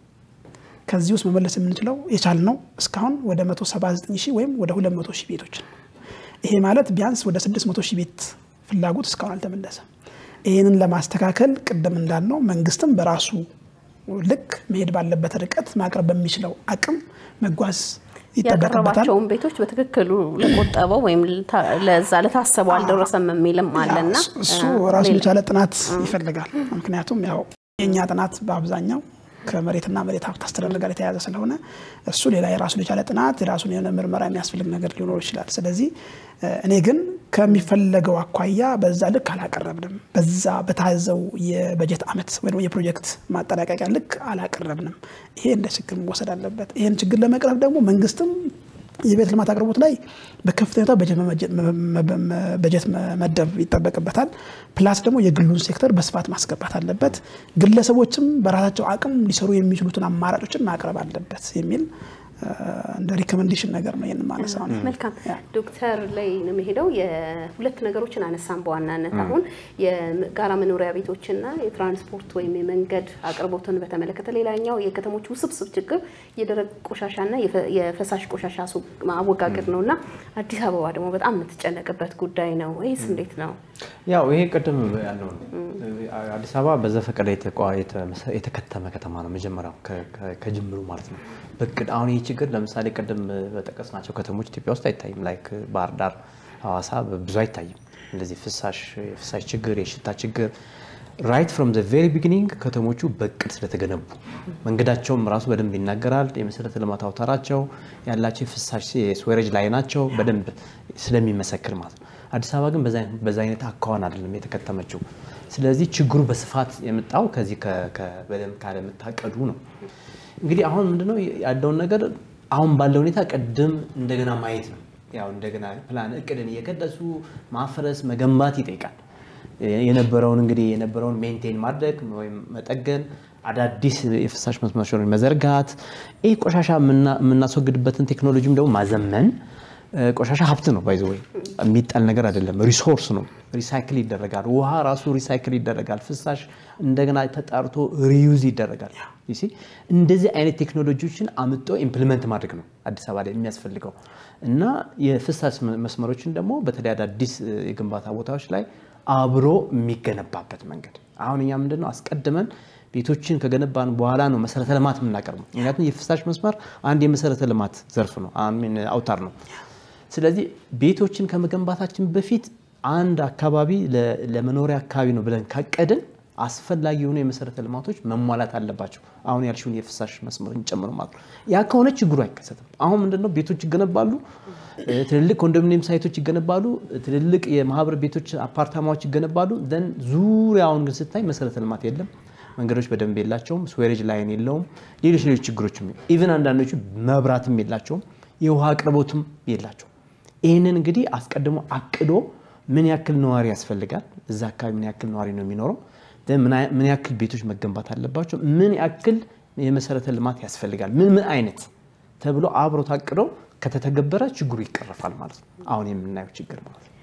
ከዚህ ውስጥ መመለስ የምንችለው የቻልነው እስካሁን ወደ 179 ሺህ ወይም ወደ 200 ሺህ ቤቶች ነው። ይሄ ማለት ቢያንስ ወደ 600 ሺህ ቤት ፍላጎት እስካሁን አልተመለሰም። ይህንን ለማስተካከል ቅድም እንዳልነው መንግስትም በራሱ ልክ መሄድ ባለበት ርቀት ማቅረብ በሚችለው አቅም መጓዝ ይጠበቅበታል። ያቀረባቸውን ቤቶች በትክክሉ ለቆጠበው ወይም ለዛ ለታሰበው አልደረሰም የሚልም አለና እሱ ራሱን የቻለ ጥናት ይፈልጋል። ምክንያቱም ያው የእኛ ጥናት በአብዛኛው ከመሬትና መሬት ሀብት አስተዳደር ጋር የተያያዘ ስለሆነ እሱ ሌላ የራሱን የቻለ ጥናት የራሱን የሆነ ምርመራ የሚያስፈልግ ነገር ሊኖር ይችላል። ስለዚህ እኔ ግን ከሚፈለገው አኳያ በዛ ልክ አላቀረብንም። በዛ በታዘው የበጀት ዓመት ወይ የፕሮጀክት ማጠናቀቂያ ልክ አላቀረብንም። ይሄ እንደ ችግር መወሰድ አለበት። ይህን ችግር ለመቅረፍ ደግሞ መንግስትም የቤት ልማት አቅርቦት ላይ በከፍተኛ በጀት መመደብ ይጠበቅበታል። ፕላስ ደግሞ የግሉን ሴክተር በስፋት ማስገባት አለበት። ግለሰቦችም በራሳቸው አቅም ሊሰሩ የሚችሉትን አማራጮችን ማቅረብ አለበት የሚል እንደ ሪኮመንዴሽን ነገር ነው ይህን ማነሳው። መልካም ዶክተር ላይ ነው የሚሄደው። የሁለት ነገሮችን አነሳን በዋናነት አሁን የጋራ መኖሪያ ቤቶችና የትራንስፖርት ወይም የመንገድ አቅርቦትን በተመለከተ፣ ሌላኛው የከተሞች ውስብስብ ችግር የደረቅ ቆሻሻና የፈሳሽ ቆሻሻ አወጋገድ ነው እና አዲስ አበባ ደግሞ በጣም የምትጨነቅበት ጉዳይ ነው። ይህስ እንዴት ነው? ያው ይሄ ቅድም ያለው አዲስ አበባ በዘፈቀደ የተከተመ ከተማ ነው። መጀመሪያው ከጅምሩ ማለት ነው በቅድ አሁን ይህ ችግር ለምሳሌ ቅድም በጠቀስናቸው ከተሞች ኢትዮጵያ ውስጥ አይታይም። ላይክ ባህር ዳር፣ ሐዋሳ ብዙ አይታይም። እንደዚህ ፍሳሽ የፍሳሽ ችግር፣ የሽታ ችግር ራይት ፍሮም ዘ ቬሪ ቢጊኒንግ ከተሞቹ በቅድ ስለተገነቡ መንገዳቸውም ራሱ በደንብ ይናገራል። የመሰረተ ልማት አውታራቸው ያላቸው የፍሳሽ የስዌሬጅ ላይ ናቸው በደንብ ስለሚመሰክር ማለት ነው። አዲስ አበባ ግን በዛ አይነት አካዋን አይደለም የተከተመችው። ስለዚህ ችግሩ በስፋት የመጣው ከዚህ በደንብ ካለመታቀዱ ነው። እንግዲህ አሁን ምንድነው ያለውን ነገር አሁን ባለው ሁኔታ ቅድም እንደገና ማየት ነው። ያው እንደገና ፕላን እቅድን እየቀደሱ ማፍረስ መገንባት ይጠይቃል። የነበረውን እንግዲህ የነበረውን ሜንቴን ማድረግ ወይም መጠገን፣ አዳዲስ የፍሳሽ መስመሮችን መዘርጋት፣ ይህ ቆሻሻ የምናስወግድበትን ቴክኖሎጂም ደግሞ ማዘመን። ቆሻሻ ሀብት ነው፣ ባይዘ ወይ የሚጣል ነገር አይደለም፣ ሪሶርስ ነው። ሪሳይክል ይደረጋል። ውሃ ራሱ ሪሳይክል ይደረጋል። ፍሳሽ እንደገና ተጣርቶ ሪዩዝ ይደረጋል። እንደዚህ አይነት ቴክኖሎጂዎችን አምጦ ኢምፕሊመንት ማድረግ ነው አዲስ አበባ ላይ የሚያስፈልገው እና የፍሳሽ መስመሮችን ደግሞ በተለይ አዳዲስ የግንባታ ቦታዎች ላይ አብሮ የሚገነባበት መንገድ አሁን እኛ ምንድነው አስቀድመን ቤቶችን ከገነባን በኋላ ነው መሰረተ ልማት የምናቀርበው። ምክንያቱም የፍሳሽ መስመር አንድ የመሰረተ ልማት ዘርፍ ነው፣ አውታር ነው። ስለዚህ ቤቶችን ከመገንባታችን በፊት አንድ አካባቢ ለመኖሪያ አካባቢ ነው ብለን ካቀድን አስፈላጊ የሆኑ የመሰረተ ልማቶች መሟላት አለባቸው። አሁን ያልሽውን የፍሳሽ መስመርን ጨምሮ ማለት ነው። ያ ከሆነ ችግሩ አይከሰትም። አሁን ምንድነው ቤቶች ይገነባሉ፣ ትልልቅ ኮንዶሚኒየም ሳይቶች ይገነባሉ፣ ትልልቅ የማህበር ቤቶች አፓርታማዎች ይገነባሉ። ዘን ዙሪያውን ግን ስታይ መሰረተ ልማት የለም። መንገዶች በደንብ የላቸውም። ስዌሬጅ ላይን የለውም። ሌሎች ሌሎች ችግሮችም ኢቨን አንዳንዶቹ መብራትም የላቸውም። የውሃ አቅርቦትም የላቸውም። ይህንን እንግዲህ አስቀድሞ አቅዶ ምን ያክል ነዋሪ ያስፈልጋል፣ እዛ አካባቢ ምን ያክል ነዋሪ ነው የሚኖረው፣ ምን ያክል ቤቶች መገንባት አለባቸው፣ ምን ያክል የመሰረተ ልማት ያስፈልጋል፣ ምን ምን አይነት ተብሎ አብሮ ታቅዶ ከተተገበረ ችግሩ ይቀረፋል ማለት ነው። አሁን የምናየው ችግር ማለት ነው።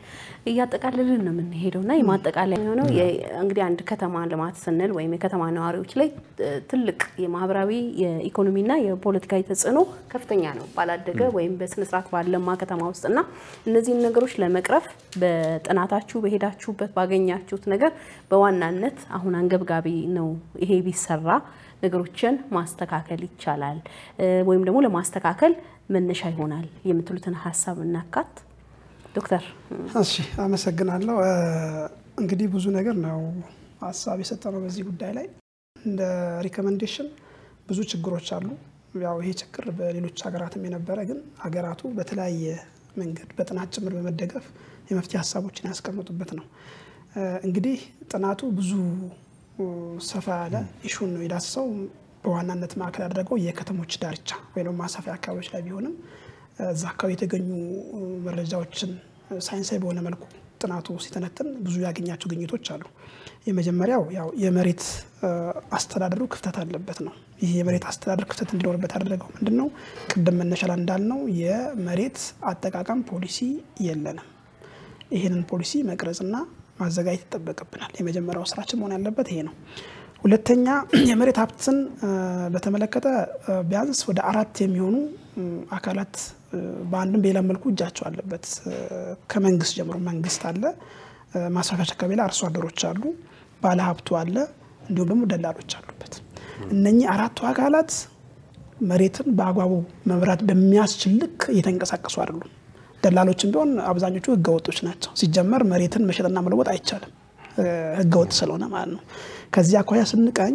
እያጠቃልልን ነው የምንሄደው እና የማጠቃለያ የሆነው እንግዲህ አንድ ከተማ ልማት ስንል ወይም የከተማ ነዋሪዎች ላይ ትልቅ የማህበራዊ የኢኮኖሚና የፖለቲካዊ ተጽዕኖ ከፍተኛ ነው ባላደገ ወይም በስነስርዓት ባለማ ከተማ ውስጥ እና እነዚህን ነገሮች ለመቅረፍ በጥናታችሁ በሄዳችሁበት ባገኛችሁት ነገር በዋናነት አሁን አንገብጋቢ ነው ይሄ ቢሰራ ነገሮችን ማስተካከል ይቻላል ወይም ደግሞ ለማስተካከል መነሻ ይሆናል የምትሉትን ሀሳብ እናካት። ዶክተር እሺ፣ አመሰግናለሁ። እንግዲህ ብዙ ነገር ነው ሀሳብ የሰጠነው በዚህ ጉዳይ ላይ እንደ ሪኮመንዴሽን ብዙ ችግሮች አሉ። ያው ይሄ ችግር በሌሎች ሀገራትም የነበረ ግን ሀገራቱ በተለያየ መንገድ በጥናት ጭምር በመደገፍ የመፍትሄ ሀሳቦችን ያስቀምጡበት ነው። እንግዲህ ጥናቱ ብዙ ሰፋ ያለ ኢሹን ነው የዳሰሰው። በዋናነት ማዕከል ያደረገው የከተሞች ዳርቻ ወይም ማሳፊያ አካባቢዎች ላይ ቢሆንም እዛ አካባቢ የተገኙ መረጃዎችን ሳይንሳዊ በሆነ መልኩ ጥናቱ ሲተነትን ብዙ ያገኛቸው ግኝቶች አሉ። የመጀመሪያው ያው የመሬት አስተዳደሩ ክፍተት አለበት ነው። ይህ የመሬት አስተዳደር ክፍተት እንዲኖርበት ያደረገው ምንድን ነው? ቅድም መነሻ ላይ እንዳልነው የመሬት አጠቃቀም ፖሊሲ የለንም። ይህንን ፖሊሲ መቅረጽና ማዘጋጀት ይጠበቅብናል። የመጀመሪያው ስራችን መሆን ያለበት ይሄ ነው። ሁለተኛ የመሬት ሀብትን በተመለከተ ቢያንስ ወደ አራት የሚሆኑ አካላት በአንድም በሌላ መልኩ እጃቸው አለበት። ከመንግስት ጀምሮ መንግስት አለ፣ ማስፋፊያዎች አካባቢ ላይ አርሶ አደሮች አሉ፣ ባለሀብቱ አለ፣ እንዲሁም ደግሞ ደላሎች አሉበት። እነኚህ አራቱ አካላት መሬትን በአግባቡ መምራት በሚያስችል ልክ እየተንቀሳቀሱ አይደሉም። ደላሎችም ቢሆን አብዛኞቹ ህገወጦች ናቸው። ሲጀመር መሬትን መሸጥና መለወጥ አይቻልም፣ ህገወጥ ስለሆነ ማለት ነው። ከዚህ አኳያ ስንቃኝ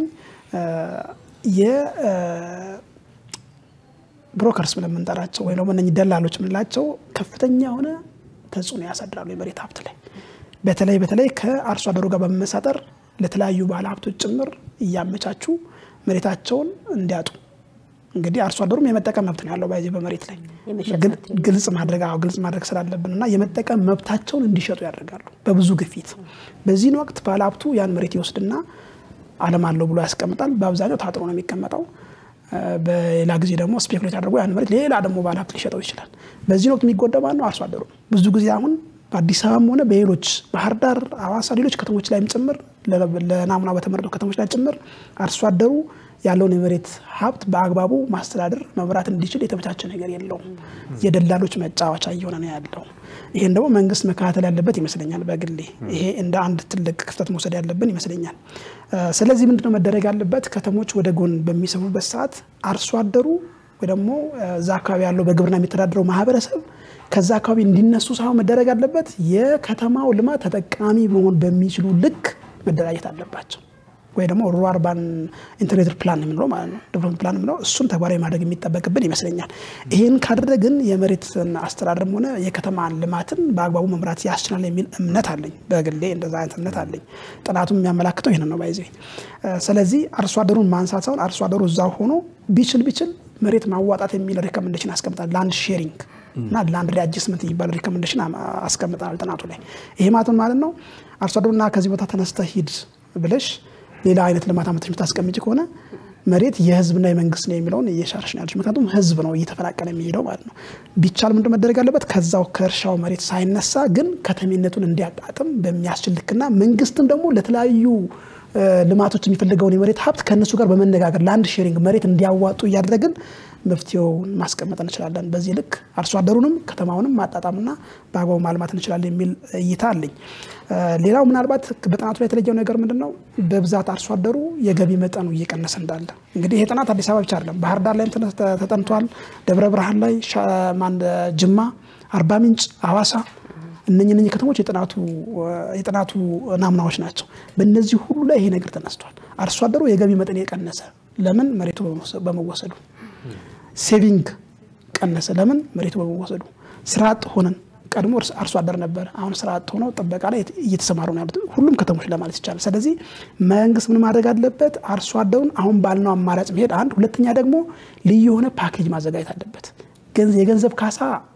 የብሮከርስ ብለን የምንጠራቸው ወይ ደግሞ እነኚህ ደላሎች የምንላቸው ከፍተኛ የሆነ ተጽዕኖ ያሳድራሉ የመሬት ሀብት ላይ በተለይ በተለይ ከአርሶ አደሩ ጋር በመመሳጠር ለተለያዩ ባለ ሀብቶች ጭምር እያመቻቹ መሬታቸውን እንዲያጡ እንግዲህ አርሶ አደሩም የመጠቀም መብት ነው ያለው ባይዜ በመሬት ላይ ግልጽ ማድረግ አዎ ግልጽ ማድረግ ስላለብን እና የመጠቀም መብታቸውን እንዲሸጡ ያደርጋሉ በብዙ ግፊት። በዚህን ወቅት ባለሀብቱ ያን መሬት ይወስድና አለም አለው ብሎ ያስቀምጣል። በአብዛኛው ታጥሮ ነው የሚቀመጠው። በሌላ ጊዜ ደግሞ ስፔኩሌት አድርጎ ያን መሬት ሌላ ደግሞ ባለሀብት ሊሸጠው ይችላል። በዚህን ወቅት የሚጎዳ ማነው? አርሶ አደሩ። ብዙ ጊዜ አሁን በአዲስ አበባም ሆነ በሌሎች ባህር ዳር፣ ሐዋሳ፣ ሌሎች ከተሞች ላይም ጭምር ለናሙና በተመረጡ ከተሞች ላይ ጭምር አርሶ አደሩ ያለውን የመሬት ሀብት በአግባቡ ማስተዳደር መምራት እንዲችል የተመቻቸ ነገር የለውም። የደላሎች መጫወቻ እየሆነ ነው ያለው። ይሄን ደግሞ መንግስት መከታተል ያለበት ይመስለኛል። በግሌ ይሄ እንደ አንድ ትልቅ ክፍተት መውሰድ ያለብን ይመስለኛል። ስለዚህ ምንድነው መደረግ ያለበት? ከተሞች ወደ ጎን በሚሰፉበት ሰዓት አርሶ አደሩ ወይ ደግሞ እዛ አካባቢ ያለው በግብርና የሚተዳደረው ማህበረሰብ ከዛ አካባቢ እንዲነሱ ሳይሆን መደረግ ያለበት የከተማው ልማት ተጠቃሚ መሆን በሚችሉ ልክ መደራጀት አለባቸው። ወይ ደግሞ ሩራል አርባን ኢንተግሬትድ ፕላን የምንለው ማለት ነው ዴቨሎፕመንት ፕላን የምንለው እሱን ተግባራዊ ማድረግ የሚጠበቅብን ይመስለኛል። ይህን ካደረግን የመሬትን አስተዳደርም ሆነ የከተማ ልማትን በአግባቡ መምራት ያስችላል የሚል እምነት አለኝ። በግሌ እንደዛ አይነት እምነት አለኝ። ጥናቱም የሚያመላክተው ይህን ነው ባይዜ። ስለዚህ አርሶ አደሩን ማንሳት ሳይሆን አርሶ አደሩ እዛው ሆኖ ቢችል ቢችል መሬት ማዋጣት የሚል ሪኮመንዴሽን አስቀምጣል። ላንድ ሼሪንግ እና ላንድ ሪአጀስትመንት የሚባል ሪኮመንዴሽን አስቀምጠናል ጥናቱ ላይ። ይሄ ማለት ማለት ነው አርሶ አደሩና ከዚህ ቦታ ተነስተህ ሂድ ብለሽ ሌላ አይነት ልማት አመቶች የምታስቀምጭ ከሆነ መሬት የህዝብና የመንግስት ነው የሚለውን እየሻርሽ ነው ያለች። ምክንያቱም ህዝብ ነው እየተፈናቀለ የሚሄደው ማለት ነው። ቢቻል ምንድን መደረግ አለበት? ከዛው ከእርሻው መሬት ሳይነሳ ግን ከተሜነቱን እንዲያጣጥም በሚያስችል ልክና መንግስትም ደግሞ ለተለያዩ ልማቶች የሚፈልገውን የመሬት ሀብት ከእነሱ ጋር በመነጋገር ለአንድ ሼሪንግ መሬት እንዲያዋጡ እያደረግን መፍትሄውን ማስቀመጥ እንችላለን። በዚህ ልክ አርሶ አደሩንም ከተማውንም ማጣጣምና በአግባቡ ማልማት እንችላለን የሚል እይታ አለኝ። ሌላው ምናልባት በጥናቱ ላይ የተለየው ነገር ምንድን ነው? በብዛት አርሶ አደሩ የገቢ መጠኑ እየቀነሰ እንዳለ እንግዲህ ይሄ ጥናት አዲስ አበባ ብቻ አይደለም፣ ባህር ዳር ላይም ተጠንቷል። ደብረ ብርሃን ላይ፣ ጅማ፣ አርባ ምንጭ፣ ሐዋሳ እነኚህ እነኚህ ከተሞች የጥናቱ ናሙናዎች ናቸው። በእነዚህ ሁሉ ላይ ይሄ ነገር ተነስቷል። አርሶ አደሩ የገቢ መጠን የቀነሰ ለምን? መሬቱ በመወሰዱ ሴቪንግ ቀነሰ። ለምን? መሬቱ በመወሰዱ ስራ አጥ ሆነን ቀድሞ አርሶ አደር ነበር። አሁን ስራ አጥ ሆነው ጥበቃ ላይ እየተሰማሩ ነው ያሉት ሁሉም ከተሞች ለማለት ይቻላል። ስለዚህ መንግስት ምን ማድረግ አለበት? አርሶ አደሩን አሁን ባልነው አማራጭ መሄድ አንድ፣ ሁለተኛ ደግሞ ልዩ የሆነ ፓኬጅ ማዘጋጀት አለበት። የገንዘብ ካሳ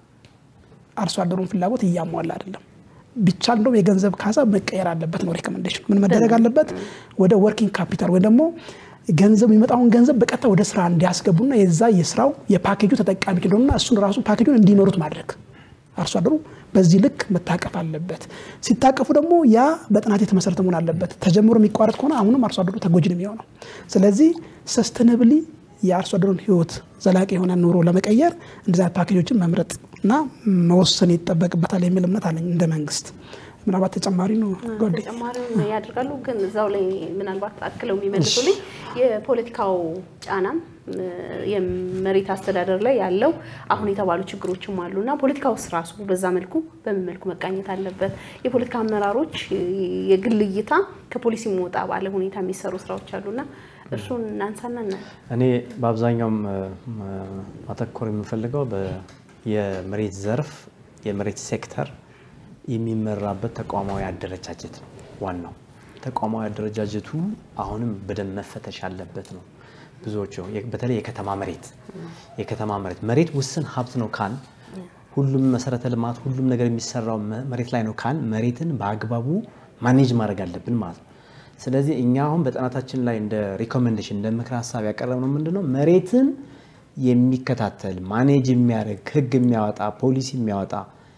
አርሶ አደሩን ፍላጎት እያሟላ አይደለም። ቢቻል እንደውም የገንዘብ ካሳ መቀየር አለበት ነው ሪኮመንዴሽን። ምን መደረግ አለበት? ወደ ወርኪንግ ካፒታል ወይም ደግሞ ገንዘብ የሚመጣውን ገንዘብ በቀጥታ ወደ ስራ እንዲያስገቡና የዛ የስራው የፓኬጁ ተጠቃሚ እንደሆኑና እሱን ራሱ ፓኬጁን እንዲመሩት ማድረግ አርሶ አደሩ በዚህ ልክ መታቀፍ አለበት። ሲታቀፉ ደግሞ ያ በጥናት የተመሰረተ መሆን አለበት። ተጀምሮ የሚቋረጥ ከሆነ አሁንም አርሶ አደሩ ተጎጂ ነው የሚሆነው። ስለዚህ ሰስተነብሊ የአርሶ አደሩን ህይወት ዘላቂ የሆነ ኑሮ ለመቀየር እንደዚህ ፓኬጆችን መምረጥ እና መወሰን ይጠበቅበታል የሚል እምነት አለኝ እንደ መንግስት። ምናልባት ተጨማሪ ነው ጎዴ ተጨማሪውን ያደርጋሉ። ግን እዛው ላይ ምናልባት አክለው የሚመልሱልኝ የፖለቲካው ጫናም የመሬት አስተዳደር ላይ ያለው አሁን የተባሉ ችግሮችም አሉ እና ፖለቲካ ውስጥ ራሱ በዛ መልኩ በምን መልኩ መቃኘት አለበት? የፖለቲካ አመራሮች የግል እይታ ከፖሊሲ ወጣ ባለ ሁኔታ የሚሰሩ ስራዎች አሉና እርሱን እናንሳና ና እኔ በአብዛኛውም ማተኮር የምፈልገው የመሬት ዘርፍ የመሬት ሴክተር የሚመራበት ተቋማዊ አደረጃጀት ነው። ዋናው ተቋማዊ አደረጃጀቱ አሁንም በደንብ መፈተሽ አለበት ነው። ብዙዎቹ በተለይ የከተማ መሬት የከተማ መሬት መሬት ውስን ሀብት ነው ካል ሁሉም መሰረተ ልማት ሁሉም ነገር የሚሰራው መሬት ላይ ነው ካል መሬትን በአግባቡ ማኔጅ ማድረግ አለብን ማለት ነው። ስለዚህ እኛ አሁን በጥናታችን ላይ እንደ ሪኮሜንዴሽን እንደ ምክር ሀሳብ ያቀረብነው ምንድነው መሬትን የሚከታተል ማኔጅ የሚያደርግ ህግ የሚያወጣ ፖሊሲ የሚያወጣ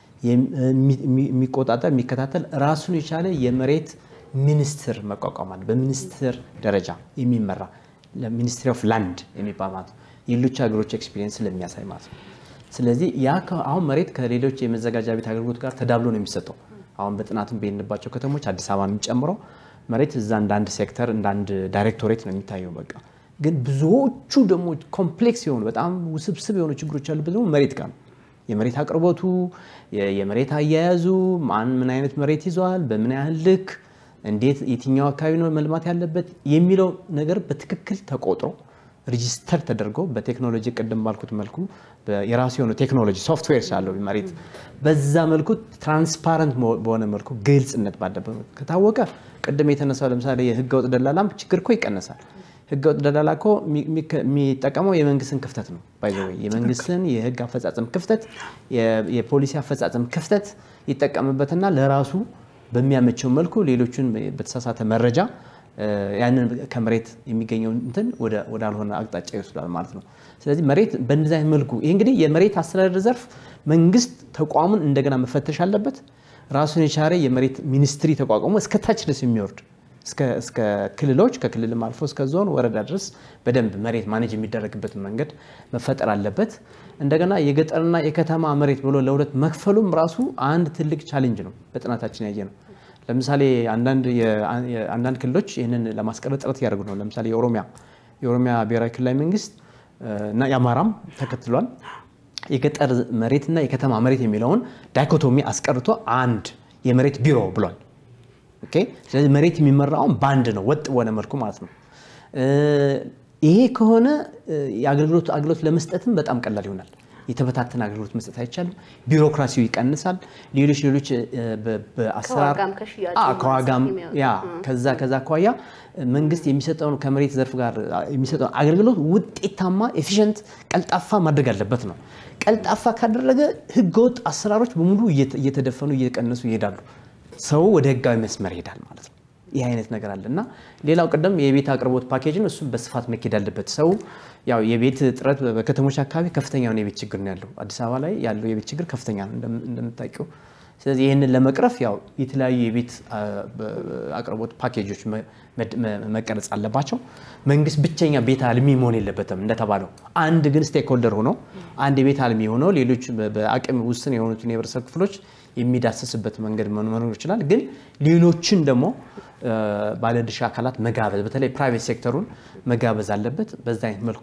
የሚቆጣጠር የሚከታተል ራሱን የቻለ የመሬት ሚኒስትር መቋቋም አለ። በሚኒስትር ደረጃ የሚመራ ሚኒስትሪ ኦፍ ላንድ የሚባል ማለት ነው። የሌሎች ሀገሮች ኤክስፒሪየንስ ስለሚያሳይ ማለት ነው። ስለዚህ ያ አሁን መሬት ከሌሎች የመዘጋጃ ቤት አገልግሎት ጋር ተዳብሎ ነው የሚሰጠው። አሁን በጥናትም በሄድንባቸው ከተሞች አዲስ አበባን ጨምሮ መሬት እዛ እንደ አንድ ሴክተር እንደ አንድ ዳይሬክቶሬት ነው የሚታየው። በቃ ግን ብዙዎቹ ደግሞ ኮምፕሌክስ የሆኑ በጣም ውስብስብ የሆኑ ችግሮች ያሉበት ደግሞ መሬት ጋር ነው። የመሬት አቅርቦቱ፣ የመሬት አያያዙ፣ ማን ምን አይነት መሬት ይዘዋል፣ በምን ያህል ልክ፣ እንዴት፣ የትኛው አካባቢ ነው መልማት ያለበት የሚለው ነገር በትክክል ተቆጥሮ ሬጂስተር ተደርጎ በቴክኖሎጂ ቅድም ባልኩት መልኩ የራሱ የሆነ ቴክኖሎጂ ሶፍትዌር ሳለው መሬት በዛ መልኩ ትራንስፓረንት በሆነ መልኩ ግልጽነት ባለበት ከታወቀ ቅድም የተነሳው ለምሳሌ የህገወጥ ደላላም ችግር እኮ ይቀነሳል። ህገወጥ ደላላ እኮ የሚጠቀመው የመንግስትን ክፍተት ነው። ባይዘ የመንግስትን የህግ አፈጻጸም ክፍተት፣ የፖሊሲ አፈጻጸም ክፍተት ይጠቀምበትና ለራሱ በሚያመቸው መልኩ ሌሎችን በተሳሳተ መረጃ ያንን ከመሬት የሚገኘው እንትን ወዳልሆነ አቅጣጫ ይወስዳል ማለት ነው። ስለዚህ መሬት በእንደዚህ አይነት መልኩ ይህ እንግዲህ የመሬት አስተዳደር ዘርፍ መንግስት ተቋሙን እንደገና መፈተሽ አለበት። ራሱን የቻለ የመሬት ሚኒስትሪ ተቋቁሞ እስከ ታች ድረስ የሚወርድ እስከ ክልሎች ከክልልም አልፎ እስከ ዞን ወረዳ ድረስ በደንብ መሬት ማኔጅ የሚደረግበትን መንገድ መፈጠር አለበት። እንደገና የገጠርና የከተማ መሬት ብሎ ለሁለት መክፈሉም ራሱ አንድ ትልቅ ቻሌንጅ ነው። በጥናታችን ያየ ነው። ለምሳሌ አንዳንድ ክልሎች ይህንን ለማስቀረት ጥረት እያደረጉ ነው። ለምሳሌ የኦሮሚያ የኦሮሚያ ብሔራዊ ክልላዊ መንግስት እና የአማራም ተከትሏል። የገጠር መሬትና የከተማ መሬት የሚለውን ዳይኮቶሚ አስቀርቶ አንድ የመሬት ቢሮ ብሏል። ኦኬ። ስለዚህ መሬት የሚመራውን በአንድ ነው፣ ወጥ በሆነ መልኩ ማለት ነው። ይሄ ከሆነ የአገልግሎት አገልግሎት ለመስጠትም በጣም ቀላል ይሆናል። የተበታተነ አገልግሎት መስጠት አይቻልም። ቢሮክራሲው ይቀንሳል። ሌሎች ሌሎች በአሰራር ከዋጋም ያ ከዛ ከዛ አኳያ መንግስት የሚሰጠውን ከመሬት ዘርፍ ጋር የሚሰጠውን አገልግሎት ውጤታማ፣ ኤፊሽንት፣ ቀልጣፋ ማድረግ አለበት ነው። ቀልጣፋ ካደረገ ህገወጥ አሰራሮች በሙሉ እየተደፈኑ እየቀነሱ ይሄዳሉ። ሰው ወደ ህጋዊ መስመር ይሄዳል ማለት ነው። ይህ አይነት ነገር አለ እና ሌላው ቅድም የቤት አቅርቦት ፓኬጅን እሱም በስፋት መኬድ አለበት። ሰው ያው የቤት እጥረት በከተሞች አካባቢ ከፍተኛ የሆነ የቤት ችግር ነው ያለው። አዲስ አበባ ላይ ያለው የቤት ችግር ከፍተኛ ነው እንደምታውቂው። ስለዚህ ይህንን ለመቅረፍ ያው የተለያዩ የቤት አቅርቦት ፓኬጆች መቀረጽ አለባቸው። መንግስት ብቸኛ ቤት አልሚ መሆን የለበትም እንደተባለው፣ አንድ ግን ስቴክሆልደር ሆኖ አንድ የቤት አልሚ ሆኖ ሌሎች በአቅም ውስን የሆኑትን የህብረተሰብ ክፍሎች የሚዳሰስበት መንገድ መኖር ይችላል። ግን ሌሎችን ደግሞ ባለድርሻ አካላት መጋበዝ በተለይ ፕራይቬት ሴክተሩን መጋበዝ አለበት። በዛ አይነት መልኩ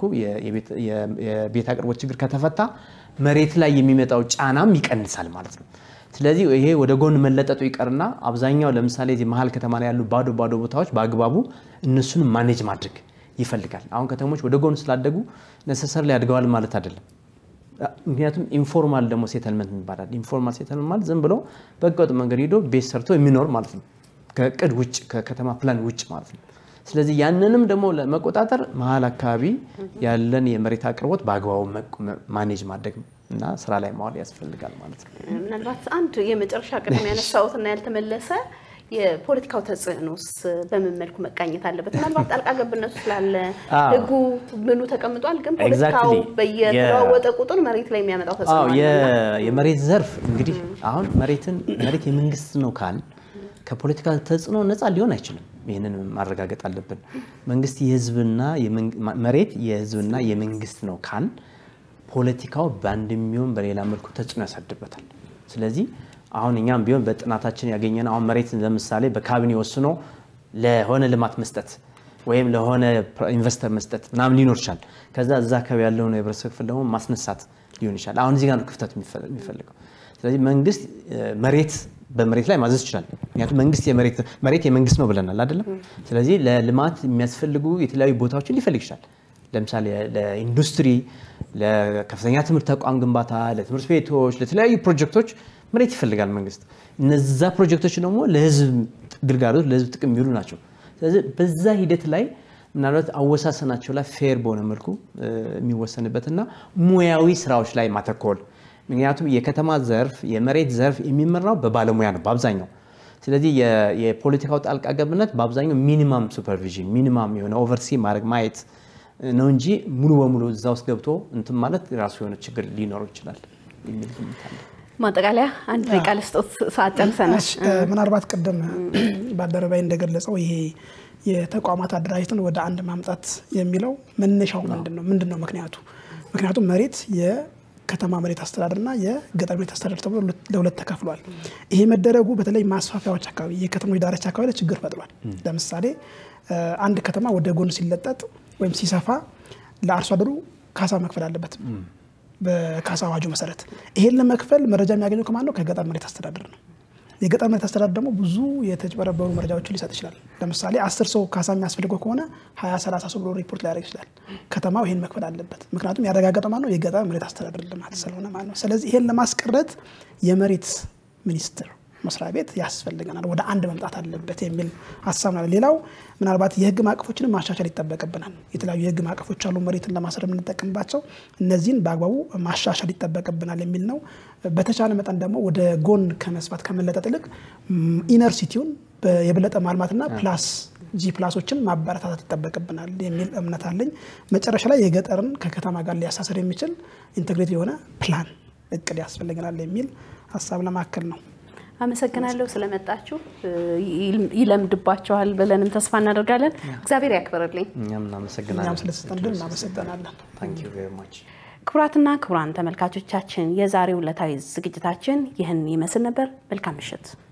የቤት አቅርቦት ችግር ከተፈታ መሬት ላይ የሚመጣው ጫናም ይቀንሳል ማለት ነው። ስለዚህ ይሄ ወደ ጎን መለጠጡ ይቀርና አብዛኛው ለምሳሌ እዚህ መሀል ከተማ ላይ ያሉ ባዶ ባዶ ቦታዎች በአግባቡ እነሱንም ማኔጅ ማድረግ ይፈልጋል። አሁን ከተሞች ወደ ጎን ስላደጉ ነሰሰር ላይ አድገዋል ማለት አይደለም። ምክንያቱም ኢንፎርማል ደግሞ ሴተልመንት ይባላል። ኢንፎርማል ሴተልመንት ማለት ዝም ብሎ በህገወጥ መንገድ ሄዶ ቤት ሰርቶ የሚኖር ማለት ነው። ከእቅድ ውጭ ከከተማ ፕላን ውጭ ማለት ነው። ስለዚህ ያንንም ደግሞ ለመቆጣጠር መሀል አካባቢ ያለን የመሬት አቅርቦት በአግባቡ ማኔጅ ማድረግ እና ስራ ላይ ማዋል ያስፈልጋል ማለት ነው። ምናልባት አንድ የመጨረሻ ቅድም ያነሳሁትና ያልተመለሰ የፖለቲካው ተጽዕኖስ በምን መልኩ መቃኘት አለበት? ምናልባት ጣልቃ ገብነቱ ስላለ አዎ። ህጉ ምኑ ተቀምጧል፣ ግን ፖለቲካው Exactly. በየተለዋወጠ ቁጥር መሬት ላይ የሚያመጣው ተጽዕኖ አዎ አለ። የ- የመሬት ዘርፍ እንግዲህ አሁን መሬትን መሬት የመንግስት ነው ካል ከፖለቲካ ተጽዕኖ ነፃ ሊሆን አይችልም። ይህንን ማረጋገጥ አለብን። መንግስት የህዝብና የመንግ- ማ- መሬት የህዝብና የመንግስት ነው ካል ፖለቲካው በአንድ የሚሆን በሌላ መልኩ ተጽዕኖ ያሳድርበታል። ስለዚህ አሁን እኛም ቢሆን በጥናታችን ያገኘን አሁን መሬት ለምሳሌ በካቢኔ ወስኖ ለሆነ ልማት መስጠት ወይም ለሆነ ፕራ- ኢንቨስተር መስጠት ምናምን ሊኖር ይችላል። ከዛ እዛ አካባቢ ያለውን የህብረተሰብ ክፍል ደግሞ ማስነሳት ሊሆን ይችላል። አሁን እዚህ ጋር ነው ክፍተት የሚፈ- የሚፈልገው። ስለዚህ መንግስት እ፣ መሬት በመሬት ላይ ማዘዝ ይችላል። ምክንያቱም መንግስት የመሬት መሬት የመንግስት ነው ብለናል አይደለም። ስለዚህ ለልማት የሚያስፈልጉ የተለያዩ ቦታዎችን ሊፈልግ ይችላል። ለምሳሌ ለኢንዱስትሪ፣ ለከፍተኛ ትምህርት ተቋም ግንባታ፣ ለትምህርት ቤቶች፣ ለተለያዩ ፕሮጀክቶች መሬት ይፈልጋል መንግስት። እነዛ ፕሮጀክቶች ደግሞ ለህዝብ ግልጋሎት ለህዝብ ጥቅም የሚውሉ ናቸው። ስለዚህ በዛ ሂደት ላይ ምናልባት አወሳሰናቸው ላይ ፌር በሆነ መልኩ እ፣ የሚወሰንበትና ሙያዊ ስራዎች ላይ ማተኮል ምክንያቱም የከተማ ዘርፍ የመሬት ዘርፍ የሚመራው በባለሙያ ነው በአብዛኛው። ስለዚህ የ- የፖለቲካው ጣልቃ ገብነት በአብዛኛው ሚኒማም ሱፐርቪዥን ሚኒማም የሆነ ኦቨርሲ ማድረግ ማየት ነው እንጂ ሙሉ በሙሉ እዛ ውስጥ ገብቶ እንትን ማለት ራሱ የሆነ ችግር ሊኖረው ይችላል የሚል ግምት አለ። ማጠቃለያ አንድ ደቂቃ ልስጦት፣ ሰዓት ጨርሰናል። እሺ፣ እ፣ ምናልባት ቅድም ባልደረባይ እንደገለጸው ይሄ የተቋማት አደራጀትን ወደ አንድ ማምጣት የሚለው መነሻው ምንድን ነው? ምንድን ነው ምክንያቱ? ምክንያቱም መሬት የከተማ መሬት አስተዳደርና የገጠር መሬት አስተዳደር ተብሎ ለሁለት- ለሁለት ተከፍሏል። ይሄ መደረጉ በተለይ ማስፋፊያዎች አካባቢ የከተሞች ዳርቻ አካባቢ ላይ ችግር ፈጥሯል። ለምሳሌ እ፣ አንድ ከተማ ወደ ጎን ሲለጠጥ ወይም ሲሰፋ ለአርሶ አደሩ ካሳ መክፈል አለበት በካሳ አዋጁ መሰረት ይሄን ለመክፈል መረጃ የሚያገኘው ከማን ነው? ከገጠር መሬት አስተዳደር ነው። የገጠር መሬት አስተዳደር ደግሞ ብዙ የተጭበረበሩ መረጃዎችን ሊሰጥ ይችላል። ለምሳሌ አስር ሰው ካሳ የሚያስፈልገው ከሆነ ሀያ ሰላሳ ሰው ብሎ ሪፖርት ሊያደርግ ይችላል። ከተማው ይሄን መክፈል አለበት። ምክንያቱም ያረጋገጠው ማን ነው? የገጠር መሬት አስተዳደር ልማት ስለሆነ ማለት ነው። ስለዚህ ይሄን ለማስቀረት የመሬት ሚኒስቴር መስሪያ ቤት ያስፈልገናል፣ ወደ አንድ መምጣት አለበት የሚል ሀሳብ ነው። ሌላው ምናልባት የህግ ማዕቀፎችንም ማሻሻል ይጠበቅብናል። የተለያዩ የህግ ማዕቀፎች አሉ መሬትን ለማሰር የምንጠቀምባቸው፣ እነዚህን በአግባቡ ማሻሻል ይጠበቅብናል የሚል ነው። በተቻለ መጠን ደግሞ ወደ ጎን ከመስፋት ከመለጠጥ ይልቅ ኢነር ሲቲውን የበለጠ ማልማትና ፕላስ ጂ ፕላሶችን ማበረታታት ይጠበቅብናል የሚል እምነት አለኝ። መጨረሻ ላይ የገጠርን ከከተማ ጋር ሊያሳሰር የሚችል ኢንቴግሬት የሆነ ፕላን እቅድ ያስፈልገናል የሚል ሀሳብ ለማከል ነው። አመሰግናለሁ ስለመጣችሁ። ይለምድባቸዋል ብለንም ተስፋ እናደርጋለን። እግዚአብሔር ያክብርልኝ። እኛም እናመሰግናለን። እኛም ስለተሰጠን እናመሰግናለን። ታንክ ዩ ቬሪ ማች። ክቡራትና ክቡራን ተመልካቾቻችን የዛሬው ዕለታዊ ዝግጅታችን ይህን ይመስል ነበር። መልካም ምሽት።